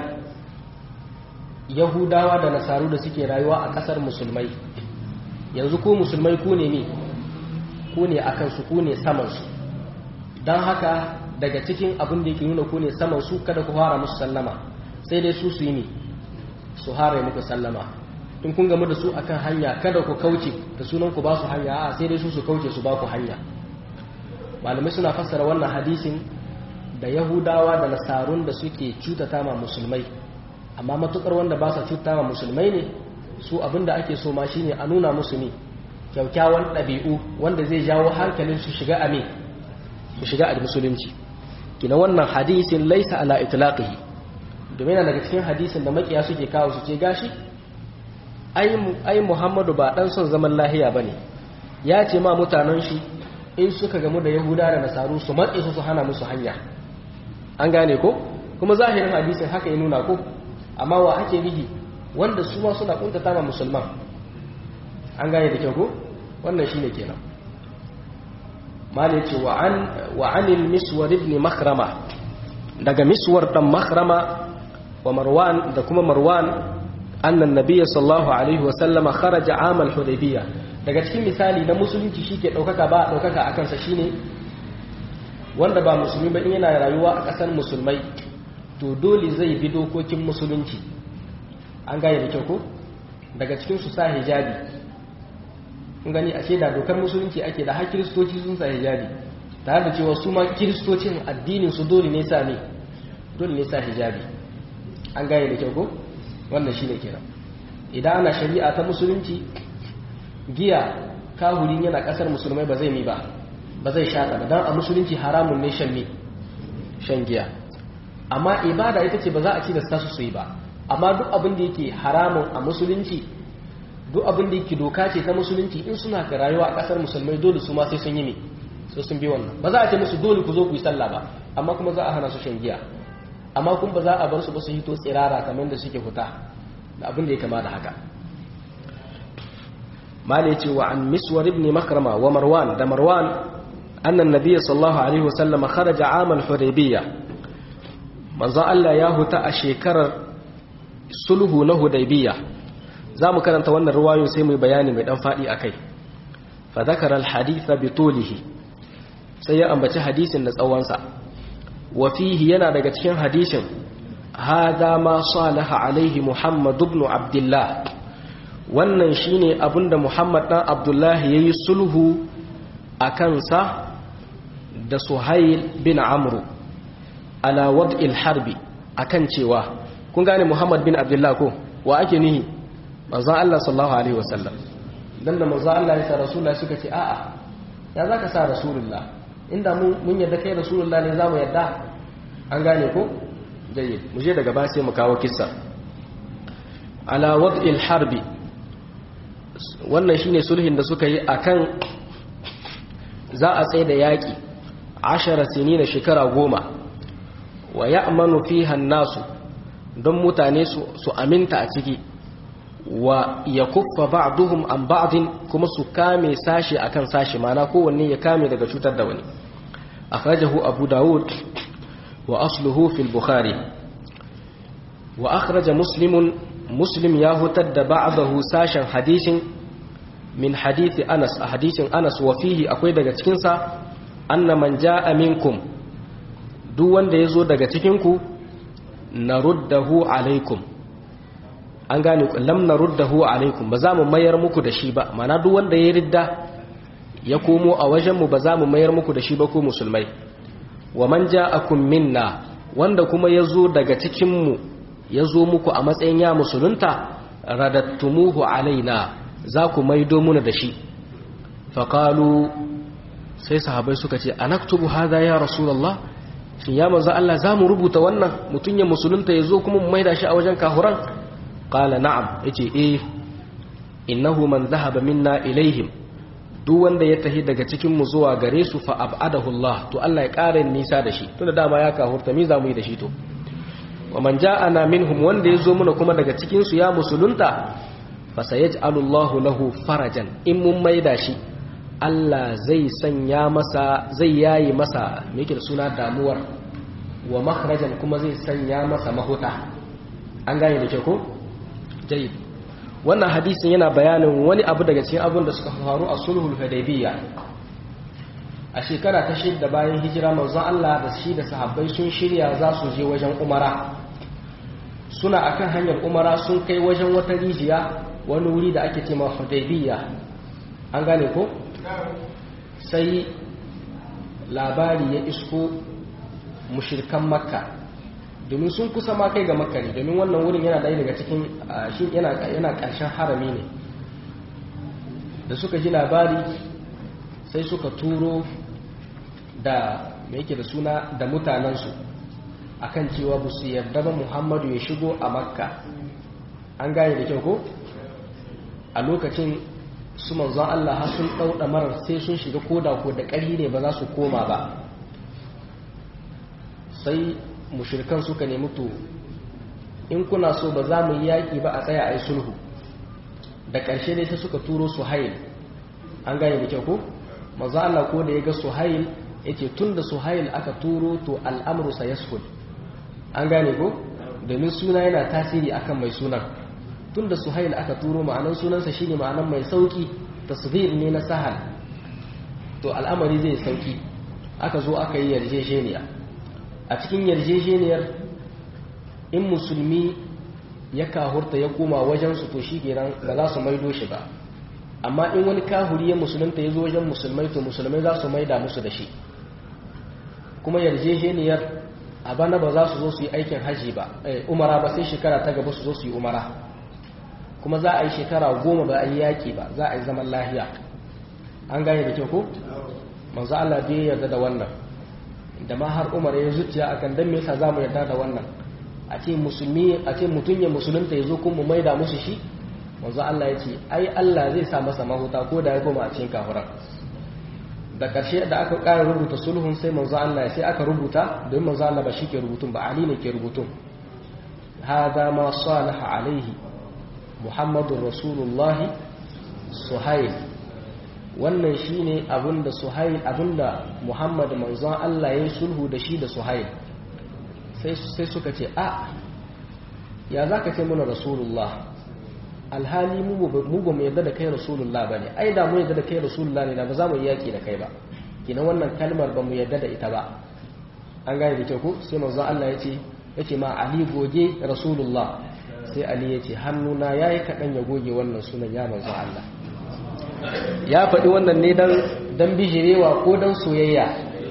yahudawa da nasaru da suke rayuwa a ƙasar musulmai yanzu ku musulmai ku ne ne ku ne a kansu ku ne samansu don haka daga cikin abin da yake nuna ku ne samansu kada ku fara musu sallama sai dai su su yi ne su hara muku sallama in kun gamu da su akan hanya kada ku kauce da sunan ku ba su hanya a sai dai su su kauce su ba ku hanya malamai suna fassara wannan hadisin da yahudawa da nasarun da suke cutata ma musulmai amma matukar wanda ba sa cuta ma musulmai ne su abinda ake so ma shine a nuna musu ne kyaukyawan ɗabi'u wanda zai jawo hankalin su shiga a su shiga a musulunci kina wannan hadisin laisa ala itlaqihi domin daga cikin hadisin da makiya suke kawo su ce gashi ai muhammadu ba dan son zaman lahiya ba ne ya ce ma mutanen shi in suka gamu da yahuda da nasaru su matse su su hana musu hanya an gane ko kuma zahirin hadisin haka ya nuna ko amma wa ake bihi wanda su ma suna kuntata ma musulman an gane da kyau ko wannan shine kenan mali ce wa an wa anil miswar ibn makrama daga miswar dan makrama wa marwan da kuma marwan annan nabiyya sallallahu alaihi wasallama kharaja amal hudaybiya daga cikin misali na musulunci shike daukaka ba daukaka akan sa shine wanda ba musulmi ba in yana rayuwa a kasar musulmai to dole zai bi dokokin musulunci an gane da kyau ko daga cikin su sa hijabi kun gani ashe da dokar musulunci ake da har kiristoci sun sa hijabi tare da cewa su ma kiristocin addinin su dole ne sa ne dole ne sa hijabi an gane da kyau ko wannan shine kenan idan ana shari'a ta musulunci giya kahurin yana kasar musulmai ba zai mi ba ba zai shaka ba dan a musulunci haramun ne shan mi shan giya amma ibada ita ce ba za a ci da su su yi ba amma duk abin da yake haramun a musulunci duk abin da yake doka ce ta musulunci in suna ka rayuwa a kasar musulmai dole su ma sai sun yi ne sai sun bi wannan ba za a ce musu dole ku zo ku yi sallah ba amma kuma za a hana su shan giya amma kun ba za a bar su ba su hito tsirara kamar da suke fita da abin da ya kama da haka mali ya ce wa an miswar ibn makrama wa marwan da marwan annan nabiyyi sallallahu alaihi wasallam kharaja amal hudaybiyya manzo Allah ya huta a shekarar sulhu na hudaybiyya zamu karanta wannan ruwayo sai mu bayani mai dan fadi akai fa dhakara al haditha bi tulihi sai ya ambaci hadisin da tsawonsa wa fihi yana daga cikin hadisin hada ma salaha alaihi muhammad ibn abdullah wannan shine abinda muhammad dan abdullah yayi sulhu akan sa da suhail bin amru ala wad'il harbi akan cewa kun gane muhammad bin abdullah ko wa ake nihi manzon Allah sallallahu alaihi wasallam dan da manzon Allah ya sa rasulullahi suka ce a'a ya zaka sa rasulullah inda mun yadda kai rasulullah ne zamu yadda an gane ko jayyid mu je daga ba sai mu kawo kissa ala wad'il harbi wannan shine sulhin da suka yi akan za a tsaye da yaki 10 sinina shekara goma wa ya'manu fiha nasu don mutane su aminta a ciki wa ya kuffa ba'duhum an ba'din kuma su kame sashi akan sashi mana kowanne ya kame daga cutar da wani akhrajahu abu daud wa asluhu fil bukhari wa akhraja muslimun muslim ya hutar da ba'dahu sashen hadisin min hadisi anas a hadisin anas wa fihi akwai daga cikin sa anna man ja'a minkum duk wanda yazo daga cikin ku naruddahu alaikum an gane lam naruddahu alaikum ba za mu mayar muku da shi ba mana duk wanda ya ridda ya komo a wajen mu ba za mu mayar muku da shi ba ku musulmai wa man ja'akum minna wanda kuma yazo daga cikin mu yazo muku a matsayin ya musulunta radattumuhu alaina za ku maido muna da shi faƙalu sai sahabai suka ce a naktubu haza ya rasulallah shi ya manzo Allah za mu rubuta wannan mutum ya musulunta ya zo kuma mu maida shi a wajen kahuran ƙala na'am ya ce eh innahu man zahaba minna ilaihim duk wanda ya tahi daga cikin mu zuwa gare su fa abadahu Allah to Allah ya ƙara nisa da shi tunda dama ya kahurta mi za mu yi da shi to wa man ja'ana minhum wanda ya zo muna kuma daga cikin su ya musulunta fasayaj'alu Allahu lahu farajan in mun maida shi Allah zai sanya masa zai yayi masa me yake da suna damuwar wa makhrajan kuma zai sanya masa mahuta an gane da ke ko jayyid wannan hadisin yana bayanin wani abu daga cikin abun da suka faru a sulhul hudaybiyya a shekara ta shidda bayan hijira manzon Allah da shi da sahabbai sun shirya za su je wajen umara suna akan hanyar umara sun kai wajen wata rijiya wani wuri da ake ce ma hudaybiyya an gane ko sai labari ya isko mushirkan makka domin sun kusa ma kai ga makka ne domin wannan wurin yana ɗaya daga cikin shi yana ƙarshen harami ne da suka ji labari sai suka turo da mai yake da suna da mutanensu akan cewa ba su yarda ba muhammadu ya shigo a makka an gane da kyau ko a lokacin su manzon Allah har sun ɗauɗa marar sai sun shiga koda ko da ƙari ne ba za su koma ba sai mushirkan suka nemi to in kuna so ba za mu yi yaƙi ba a tsaya a yi sulhu da ƙarshe ne sai suka turo suhail an gane da kyau ko manzon Allah ko da ya ga suhail yake tun da suhail aka turo to al'amru sayasful an gane ko domin suna yana tasiri akan mai sunan tun da suhail aka turo ma'anan sunansa shine ma'anan mai sauki tasghir ne na sahal to al'amari zai sauki aka zo aka yi yarjejeniya a cikin yarjejeniyar in musulmi ya kahurta ya koma wajensu to shi kenan ba za su maido shi ba amma in wani kahuri ya musulunta ya zo wajen musulmai to musulmai za su maida musu da shi kuma yarjejeniyar a bana ba za su zo su yi aikin haji ba umara ba sai shekara ta gaba su zo su yi umara kuma za a yi shekara goma ba a yi yaƙi ba za a yi zaman lahiya an gane da kyau ko manzo Allah bai yarda da wannan da ma har Umar ya zuciya akan dan me yasa zamu yarda da wannan a ce musulmi a ce mutun ya musulunta yazo kun mu maida musu shi manzo Allah ya ce ai Allah zai sa masa mahuta ko da ya koma a cikin kafiran da ƙarshe da aka ƙara rubuta sulhun sai manzo Allah sai aka rubuta don manzo Allah ba shi ke rubutun ba Ali ne ke rubutun hada ma salaha alaihi muhammadun rasulullahi suhail wannan shine abinda suhail abinda muhammad manzon Allah ya sulhu da shi da suhail sai suka ce a ya za ka ce muna rasulullah alhali mu ba mu yadda da kai rasulullah ba ne ai da mu yadda da kai rasulullah ne da ba za mu yi yaƙi da kai ba kina wannan kalmar ba mu yadda da ita ba an gane da kyau ko sai manzon Allah ya ce ya ce ma ali goge rasulullah sai ali ya ce hannuna ya yi kaɗan ya goge wannan sunan ya manzo Allah ya faɗi wannan ne don bijirewa ko don soyayya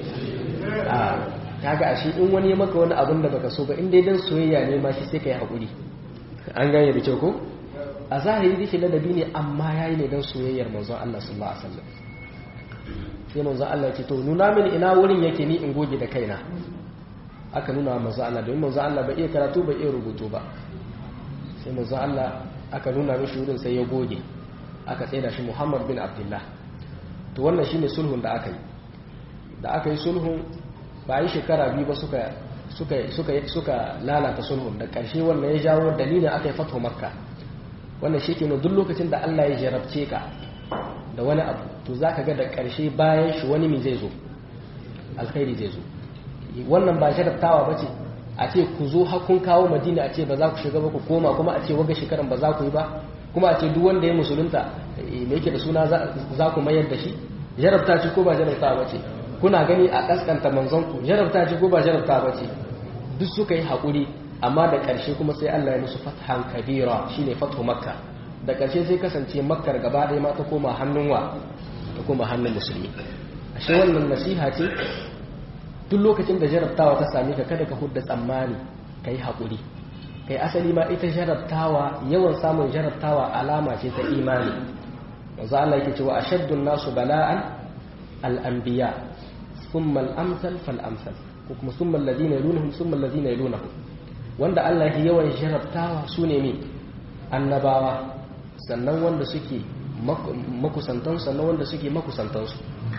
a kaga ashe in wani ya maka wani abin da baka so ba inda don soyayya ne ma shi sai ka yi haƙuri an gane da kyau ko a zahiri dake ladabi ne amma ya yi ne don soyayyar manzon Allah sallallahu alaihi wasallam sai manzon Allah ya ce to nuna mini ina wurin yake ni in goge da kaina aka nuna manzon Allah domin manzon Allah bai iya karatu bai iya rubutu ba sai manzo Allah aka nuna mishi wurin sai ya goge aka tsaida shi Muhammad bin Abdullah to wannan shine sulhun da aka yi da aka yi sulhun ba yi shekara biyu ba suka suka suka suka lalata sulhun da ƙarshe wannan ya jawo dalilin aka yi fatho makka wannan shi ke duk lokacin da Allah ya jarabce ka da wani abu to zaka ga da ƙarshe bayan shi wani mai zai zo alkhairi zai zo wannan ba jarabtawa ba ce a ce ku zo hakun kawo madina a ce ba za ku shiga ba ku koma kuma a ce waga shekaran ba za ku yi ba kuma a ce duk wanda ya musulunta me yake da suna za ku mayar da shi jarabta ce ko ba jarabta ba ce kuna gani a kaskanta manzonku jarabta ce ko ba jarabta ba ce duk suka yi haƙuri amma da ƙarshe kuma sai Allah ya musu fathan kabira shine fathu makka da ƙarshe sai kasance makkar gaba ɗaya ma ta koma hannun wa ta koma hannun musulmi ashe wannan nasiha ce duk lokacin da jarabtawa ta same ka kada ka hudda tsammani ka yi haƙuri kai asali ma ita jarabtawa yawan samun jarabtawa alama ce ta imani manzo Allah yake cewa ashaddun nasu bala'an al-anbiya thumma al-amsal fal-amsal ko kuma thumma alladhina yalunhum thumma alladhina yalunhum wanda Allah ya yawan jarabtawa sune ne annabawa sannan wanda suke makusantan sannan wanda suke makusantansu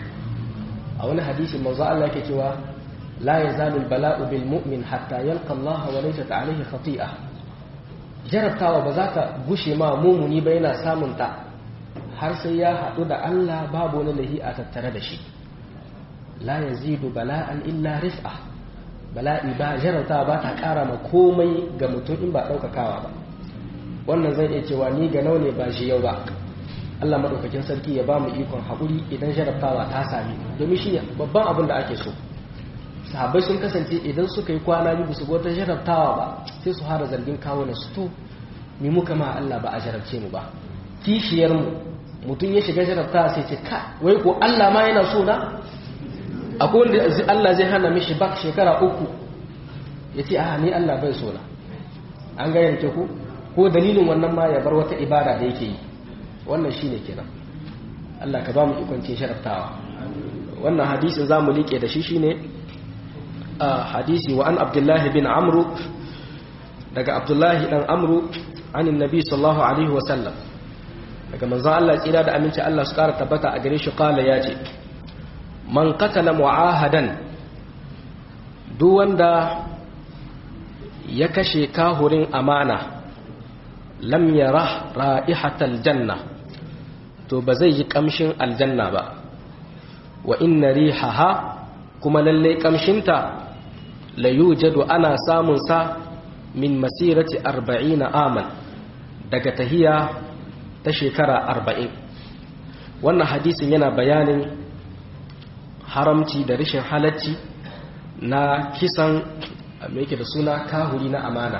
a wani hadisi manzo Allah yake cewa la yazalu al-bala'u bil mu'min hatta yalqa Allah wa laysa alayhi khati'ah jarabtawa ba za ka gushe ma mumuni ba yana samun ta har sai ya haɗu da Allah babu wani lahi a tattare da shi la yazidu bala'an illa rif'a bala'i ba jarabtawa ba ta ƙara ma komai ga mutum in ba ɗaukakawa ba wannan zai iya cewa ni ga ne ba shi yau ba Allah maɗaukakin sarki ya ba mu ikon haƙuri idan jarabtawa ta sami domin shi babban abin da ake so sahabbai sun kasance idan suka yi kwana biyu su wata jarabtawa ba sai su hara zargin kawo na su to ni muka ma Allah ba a jarabce mu ba kishiyar mu mutum ya shiga jarabtawa sai ce ka wai ko Allah ma yana so na akwai wanda Allah zai hana mishi bak shekara uku ya ce a ni Allah bai so na an ga yanke ku ko dalilin wannan ma ya bar wata ibada da yake yi wannan shine kenan Allah ka ba mu ikon cin sharaftawa wannan hadisin zamu liƙe da shi shine hadisi wa an abdullahi bin amru daga abdullahi dan amru an annabi sallallahu alaihi wa sallam daga manzon Allah tsira da aminci Allah su kara tabbata a gare shi kala yace man qatala mu'ahadan duk wanda ya kashe kahurin amana lam yara ra'ihatal janna to ba zai yi kamshin aljanna ba wa inna rihaha kuma lalle kamshinta la yujadu ana samun sa min masirati 40 aman daga tahiya ta shekara 40 wannan hadisin yana bayanin haramci da rashin halacci na kisan me yake da suna kahuri na amana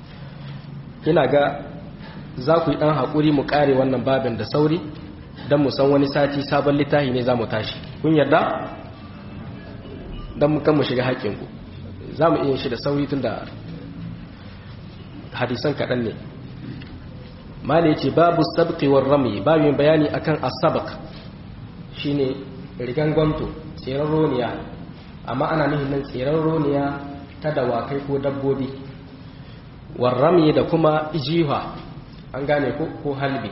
ina ga za ku yi ɗan haƙuri mu ƙare wannan babin da sauri don mu san wani sati sabon littafi ne za mu tashi kun yarda don mu kan mu shiga haƙƙinku za mu iya shi da sauri tun da hadisan kaɗan ne mali ce babu sabƙiwar rami babin bayani akan asabak shine rigan gwamto tseren roniya amma ana nihin nan tseren roniya ta dawakai ko dabbobi warrami da kuma jiha an gane ko halbi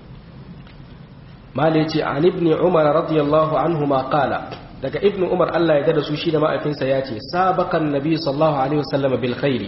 mali ce an ibn umar radiyallahu anhu ma qala daga ibn umar Allah ya dada su shi da ma'aifinsa ya ce sabakan nabi sallallahu alaihi wasallam bil khairi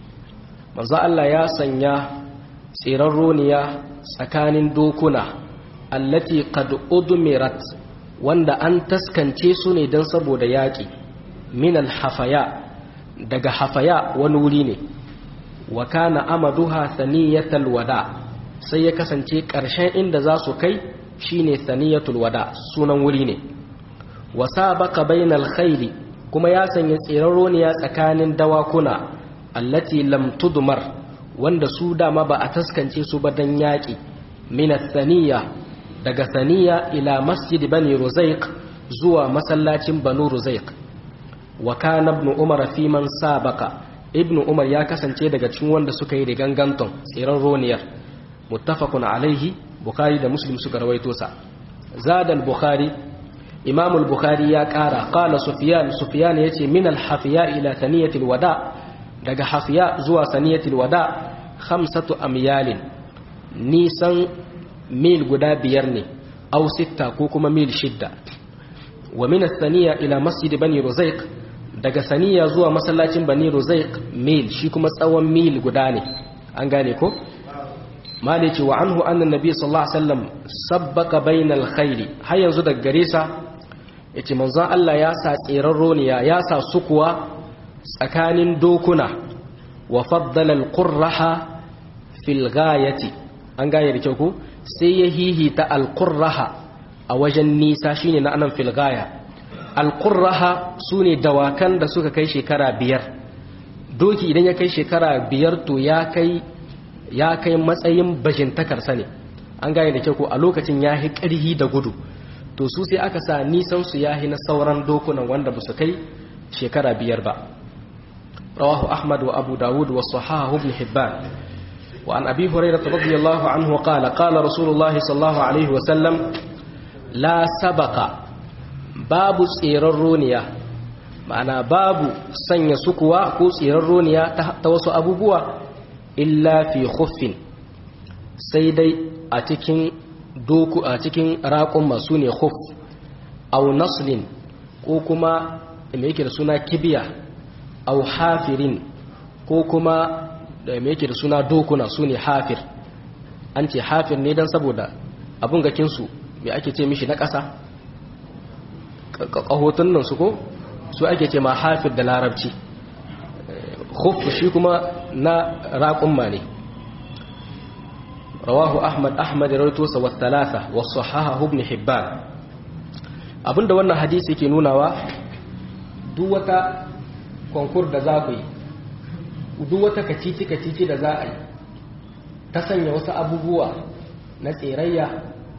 manzo Allah ya sanya tsiran roniya tsakanin dokuna allati qad udmirat wanda an taskance su ne don saboda yaƙi min al hafaya daga hafaya wani wuri ne wa kana amaduha thaniyatul wada sai ya kasance ƙarshen inda za su kai shine thaniyatul wada sunan wuri ne wa sabaqa bainal khayli kuma ya sanya tsiraroniya tsakanin dawakuna allati lam tudmar wanda su dama ba a taskance su ba dan yaƙi min thaniya daga thaniya ila masjid bani ruzaiq zuwa masallacin banu ruzaiq wa kana ibn umar fi man sabaqa ibnu umar ya kasance daga cikin wanda suka yi riganganton tsiran roniyar muttafaqun alaihi bukhari da muslim suka rawaito sa zada al-bukhari imam al-bukhari ya kara qala sufyan sufyan yace min al-hafiya ila thaniyatil wada daga hafiya zuwa thaniyatil wada khamsatu amyalin nisan mil guda biyar ne aw sitta ko kuma mil shidda wa min ath-thaniya ila masjid bani ruzaiq daga saniya zuwa masallacin bani ruzaiq mil shi kuma tsawon mil guda ne an gane ko mali ce wa anhu annan nabi sallallahu alaihi wasallam sabbaka bainal khairi har yanzu daga gare sa yace manzon Allah ya sa tsiran roniya ya sa sukuwa tsakanin dokuna wa faddala alqurraha fil ghayati an gane da kyau ko sai ya hihita alqurraha a wajen nisa shine na anan fil ghaya alƙurraha su ne dawakan da suka kai shekara biyar doki idan ya kai shekara biyar to ya kai ya kai matsayin bajintakarsa ne an gane da kyau ko a lokacin ya yi ƙarhi da gudu to su sai aka sa nisan su ya na sauran dokunan wanda ba su kai shekara biyar ba rawahu ahmad wa abu dawud wa sahahu ibn hibban wa an abi hurairah radiyallahu anhu qala qala rasulullah sallallahu alaihi wa sallam la sabaka babu tseren roniya ma'ana babu sanya sukuwa ko tseren roniya ta wasu abubuwa illa fi khuffin sai dai a cikin doku a cikin raƙon masu ne khuf au naslin ko kuma me yake da suna kibiya au hafirin ko kuma da me yake da suna dokuna su ne hafir an ce hafir ne don saboda abun gakinsu me ake ce mishi na ƙasa ƙahotun nan su ko su ake ce ma hafir da larabci khuf shi kuma na raƙumma ne rawahu ahmad ahmad ya rawaito sa wa thalatha wa sahaha ibn hibban abinda wannan hadisi yake nunawa duk wata konkur da za ku yi duk wata kacici kacici da za a yi ta sanya wasu abubuwa na tserayya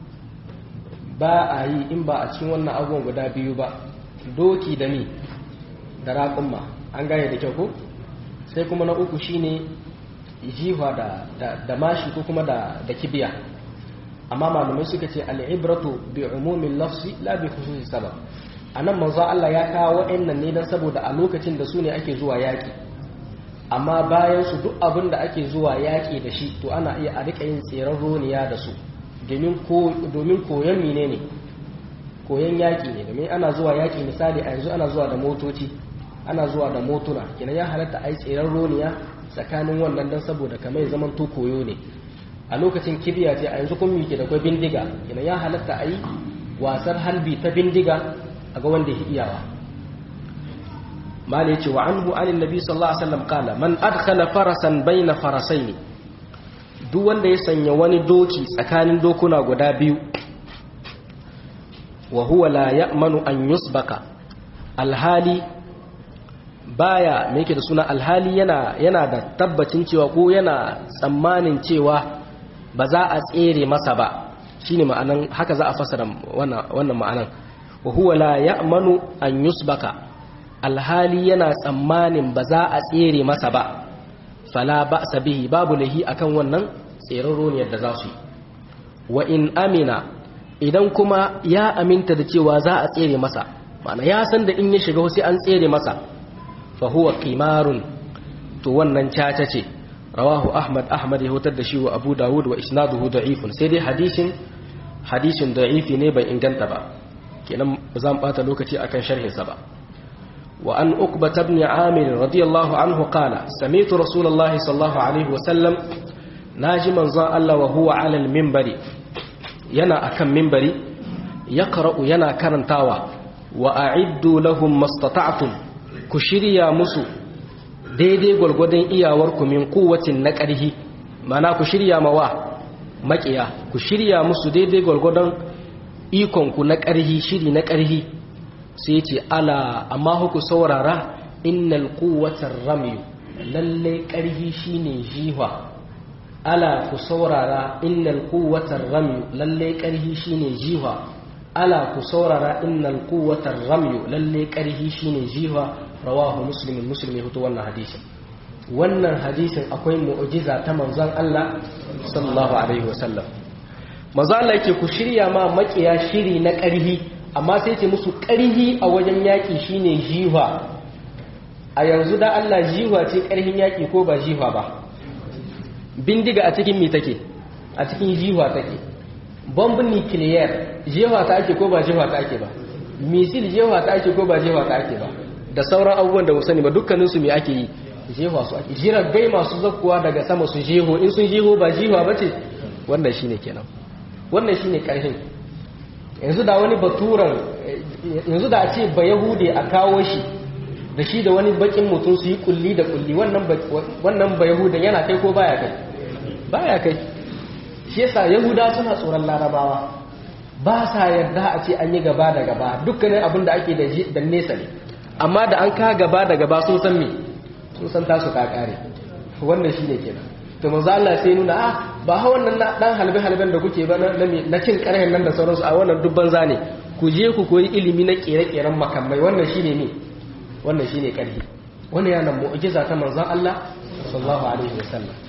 ba a yi in ba a cikin wannan abubuwan guda biyu ba doki da ni da raƙumma an gane da kyau ko sai kuma na uku shine jiwa da, da, mashi ko kuma da, da kibiya amma malamai suka ce al'ibratu bi umumin lafsi la bi khususi sabab anan manzo Allah ya kawo wa'annan ne dan saboda a lokacin da su ne ake zuwa yaki amma bayan su duk abin da ake zuwa yaki da shi to ana iya a rika yin tseren roniya da su domin ko domin koyon menene koyon yaki ne domin ana zuwa yaki misali a yanzu ana zuwa da motoci ana zuwa da motuna kenan ya halatta a yi tseren roniya tsakanin wannan dan saboda kamar zaman to koyo ne a lokacin kibiya ce a yanzu kun mike da kwai bindiga kenan ya halatta a yi wasar halbi ta bindiga a ga wanda ya iyawa mala yace wa anhu anin nabi sallallahu alaihi wasallam kala man adkhala farasan baina farasaini duk wanda ya sanya wani doki tsakanin dokuna guda biyu wa huwa la ya'manu an yusbaka alhali baya me yake da suna alhali yana yana da tabbacin cewa ko yana tsammanin cewa ba za a tsere masa ba shine ma'anan haka za a fasara wannan wannan ma'anan wa huwa la ya'manu an yusbaka alhali yana tsammanin ba za a tsere masa ba fala ba'sa bihi babu lahi akan wannan tseren ne da za su yi wa in amina idan kuma ya aminta da cewa za a tsere masa ma'ana ya san da in ya shiga sai an tsere masa fa huwa qimarun to wannan caca ce rawahu ahmad ahmad ya hutar da shi wa abu dawud wa isnaduhu da'ifun sai dai hadisin hadisin da'ifi ne bai inganta ba kenan ba za mu bata lokaci akan sharhin sa ba wa an uqba ibn amir radiyallahu anhu qala sami'tu rasulullahi sallallahu alaihi wa sallam naji manzon Allah wa huwa ala al-minbari yana akan minbari yaqra'u yana karantawa wa a'iddu lahum mastata'tum ku shirya musu daidai gwargwadon iyawarku min kuwacin na ƙarhi mana ku shirya mawa maƙiya ku shirya musu daidai gwargwadon ikonku na ƙarhi shiri na ƙarhi sai ce ala amma huku saurara innal kuwatar ramiyu lalle ƙarhi shine jiwa ala ku saurara innal kuwatar ramiyu lalle ƙarhi shine jiwa ala ku saurara innal kuwatar ramiyu lalle ƙarhi shine jiwa rawahu muslimin muslim ya fito wannan hadisin wannan hadisin akwai mu'jiza ta manzon Allah sallallahu alaihi wasallam manzo Allah yake ku shirya ma makiya shiri na ƙarhi amma sai ce musu ƙarhi a wajen yaƙi shine jiwa a yanzu da Allah jiwa ce ƙarhin yaƙi ko ba jiwa ba bindiga a cikin mi take a cikin jiwa take bombin nuclear jiwa ta ake ko ba jiwa ta ake ba misil jiwa ta ake ko ba jiwa ta ake ba da sauran abubuwan da sani ba dukkaninsu mai ake yi jefa su ake jiragai masu zakkuwa daga sama su jeho in sun jeho ba jiwa ba ce wannan shine kenan wannan shine karhin yanzu da wani baturan yanzu da a ce ba yahude a kawo shi da shi da wani bakin mutum su yi kulli da kulli wannan ba yahudan yana kai ko baya kai baya kai shi yasa yahuda suna tsoron larabawa ba sa yarda a ce an yi gaba da gaba dukkanin abin da ake da nesa ne amma da an ka gaba da gaba sun san me sun san tasu ka kare wannan shine kenan to manzo Allah sai nuna ah ba ha wannan dan halbe halben da kuke ba na cin karhen nan da sauransu a wannan dubban zane ku je ku koyi ilimi na kere-keren makamai wannan shine ne wannan shine karhi wannan yana mu'jiza ta manzon Allah sallallahu alaihi wasallam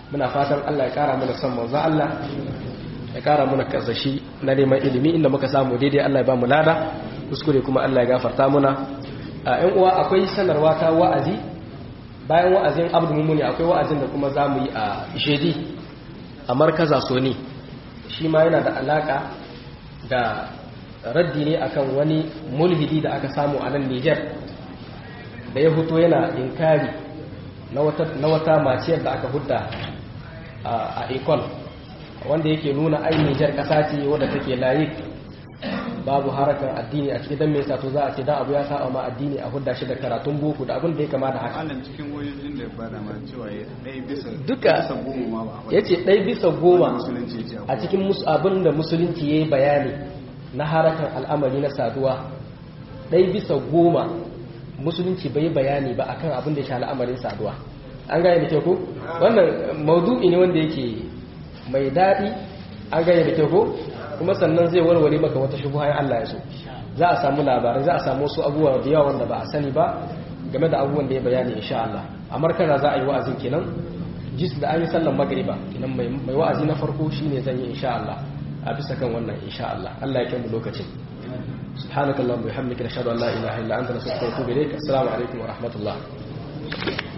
muna fatan Allah ya kara mana son manzo Allah ya kara mana karsashi na neman ilimi inda muka samu daidai Allah ya ba mu lada kuskure kuma Allah ya gafarta muna a ƴan uwa akwai sanarwa ta wa'azi bayan wa'azin Abdul Mumuni akwai wa'azin da kuma zamu yi a Ishedi a markaza Soni shi ma yana da alaka da raddi ne akan wani mulhidi da aka samu a nan Niger da ya fito yana inkari na wata maciyar da aka hudda a Ecole wanda yake nuna ai Niger kasa ce wadda take layi babu harakan addini a cikin dan me yasa to za a ce dan abu ya saba ma addini a hudda shi da karatun boko da abin da ya kama da haka Allah cikin wayoyin da ba da ma cewa ya dai bisa duka bisa goma ma ba yace ɗai bisa goma musulunci ya ce a cikin mus- abin da musulunci yayi bayani na harakan al'amari na saduwa ɗai bisa goma musulunci bai bayani ba akan abin da ya sha al'amarin saduwa an gane da kyau ko wannan maudu'i ne wanda yake mai daɗi an gane da kyau ko kuma sannan zai warware maka wata shubuha in Allah ya so za a samu labarai za a samu wasu abubuwa da yawa wanda ba a sani ba game da abubuwan da ya bayani insha Allah a markaza za a yi wa'azin kenan jis da an yi sallan magriba kenan mai mai wa'azi na farko shine zan yi insha Allah a bisa kan wannan insha Allah Allah ya kai mu lokacin سبحانك اللهم وبحمدك نشهد ان لا اله الا انت نستغفرك ونتوب اليك السلام عليكم ورحمه الله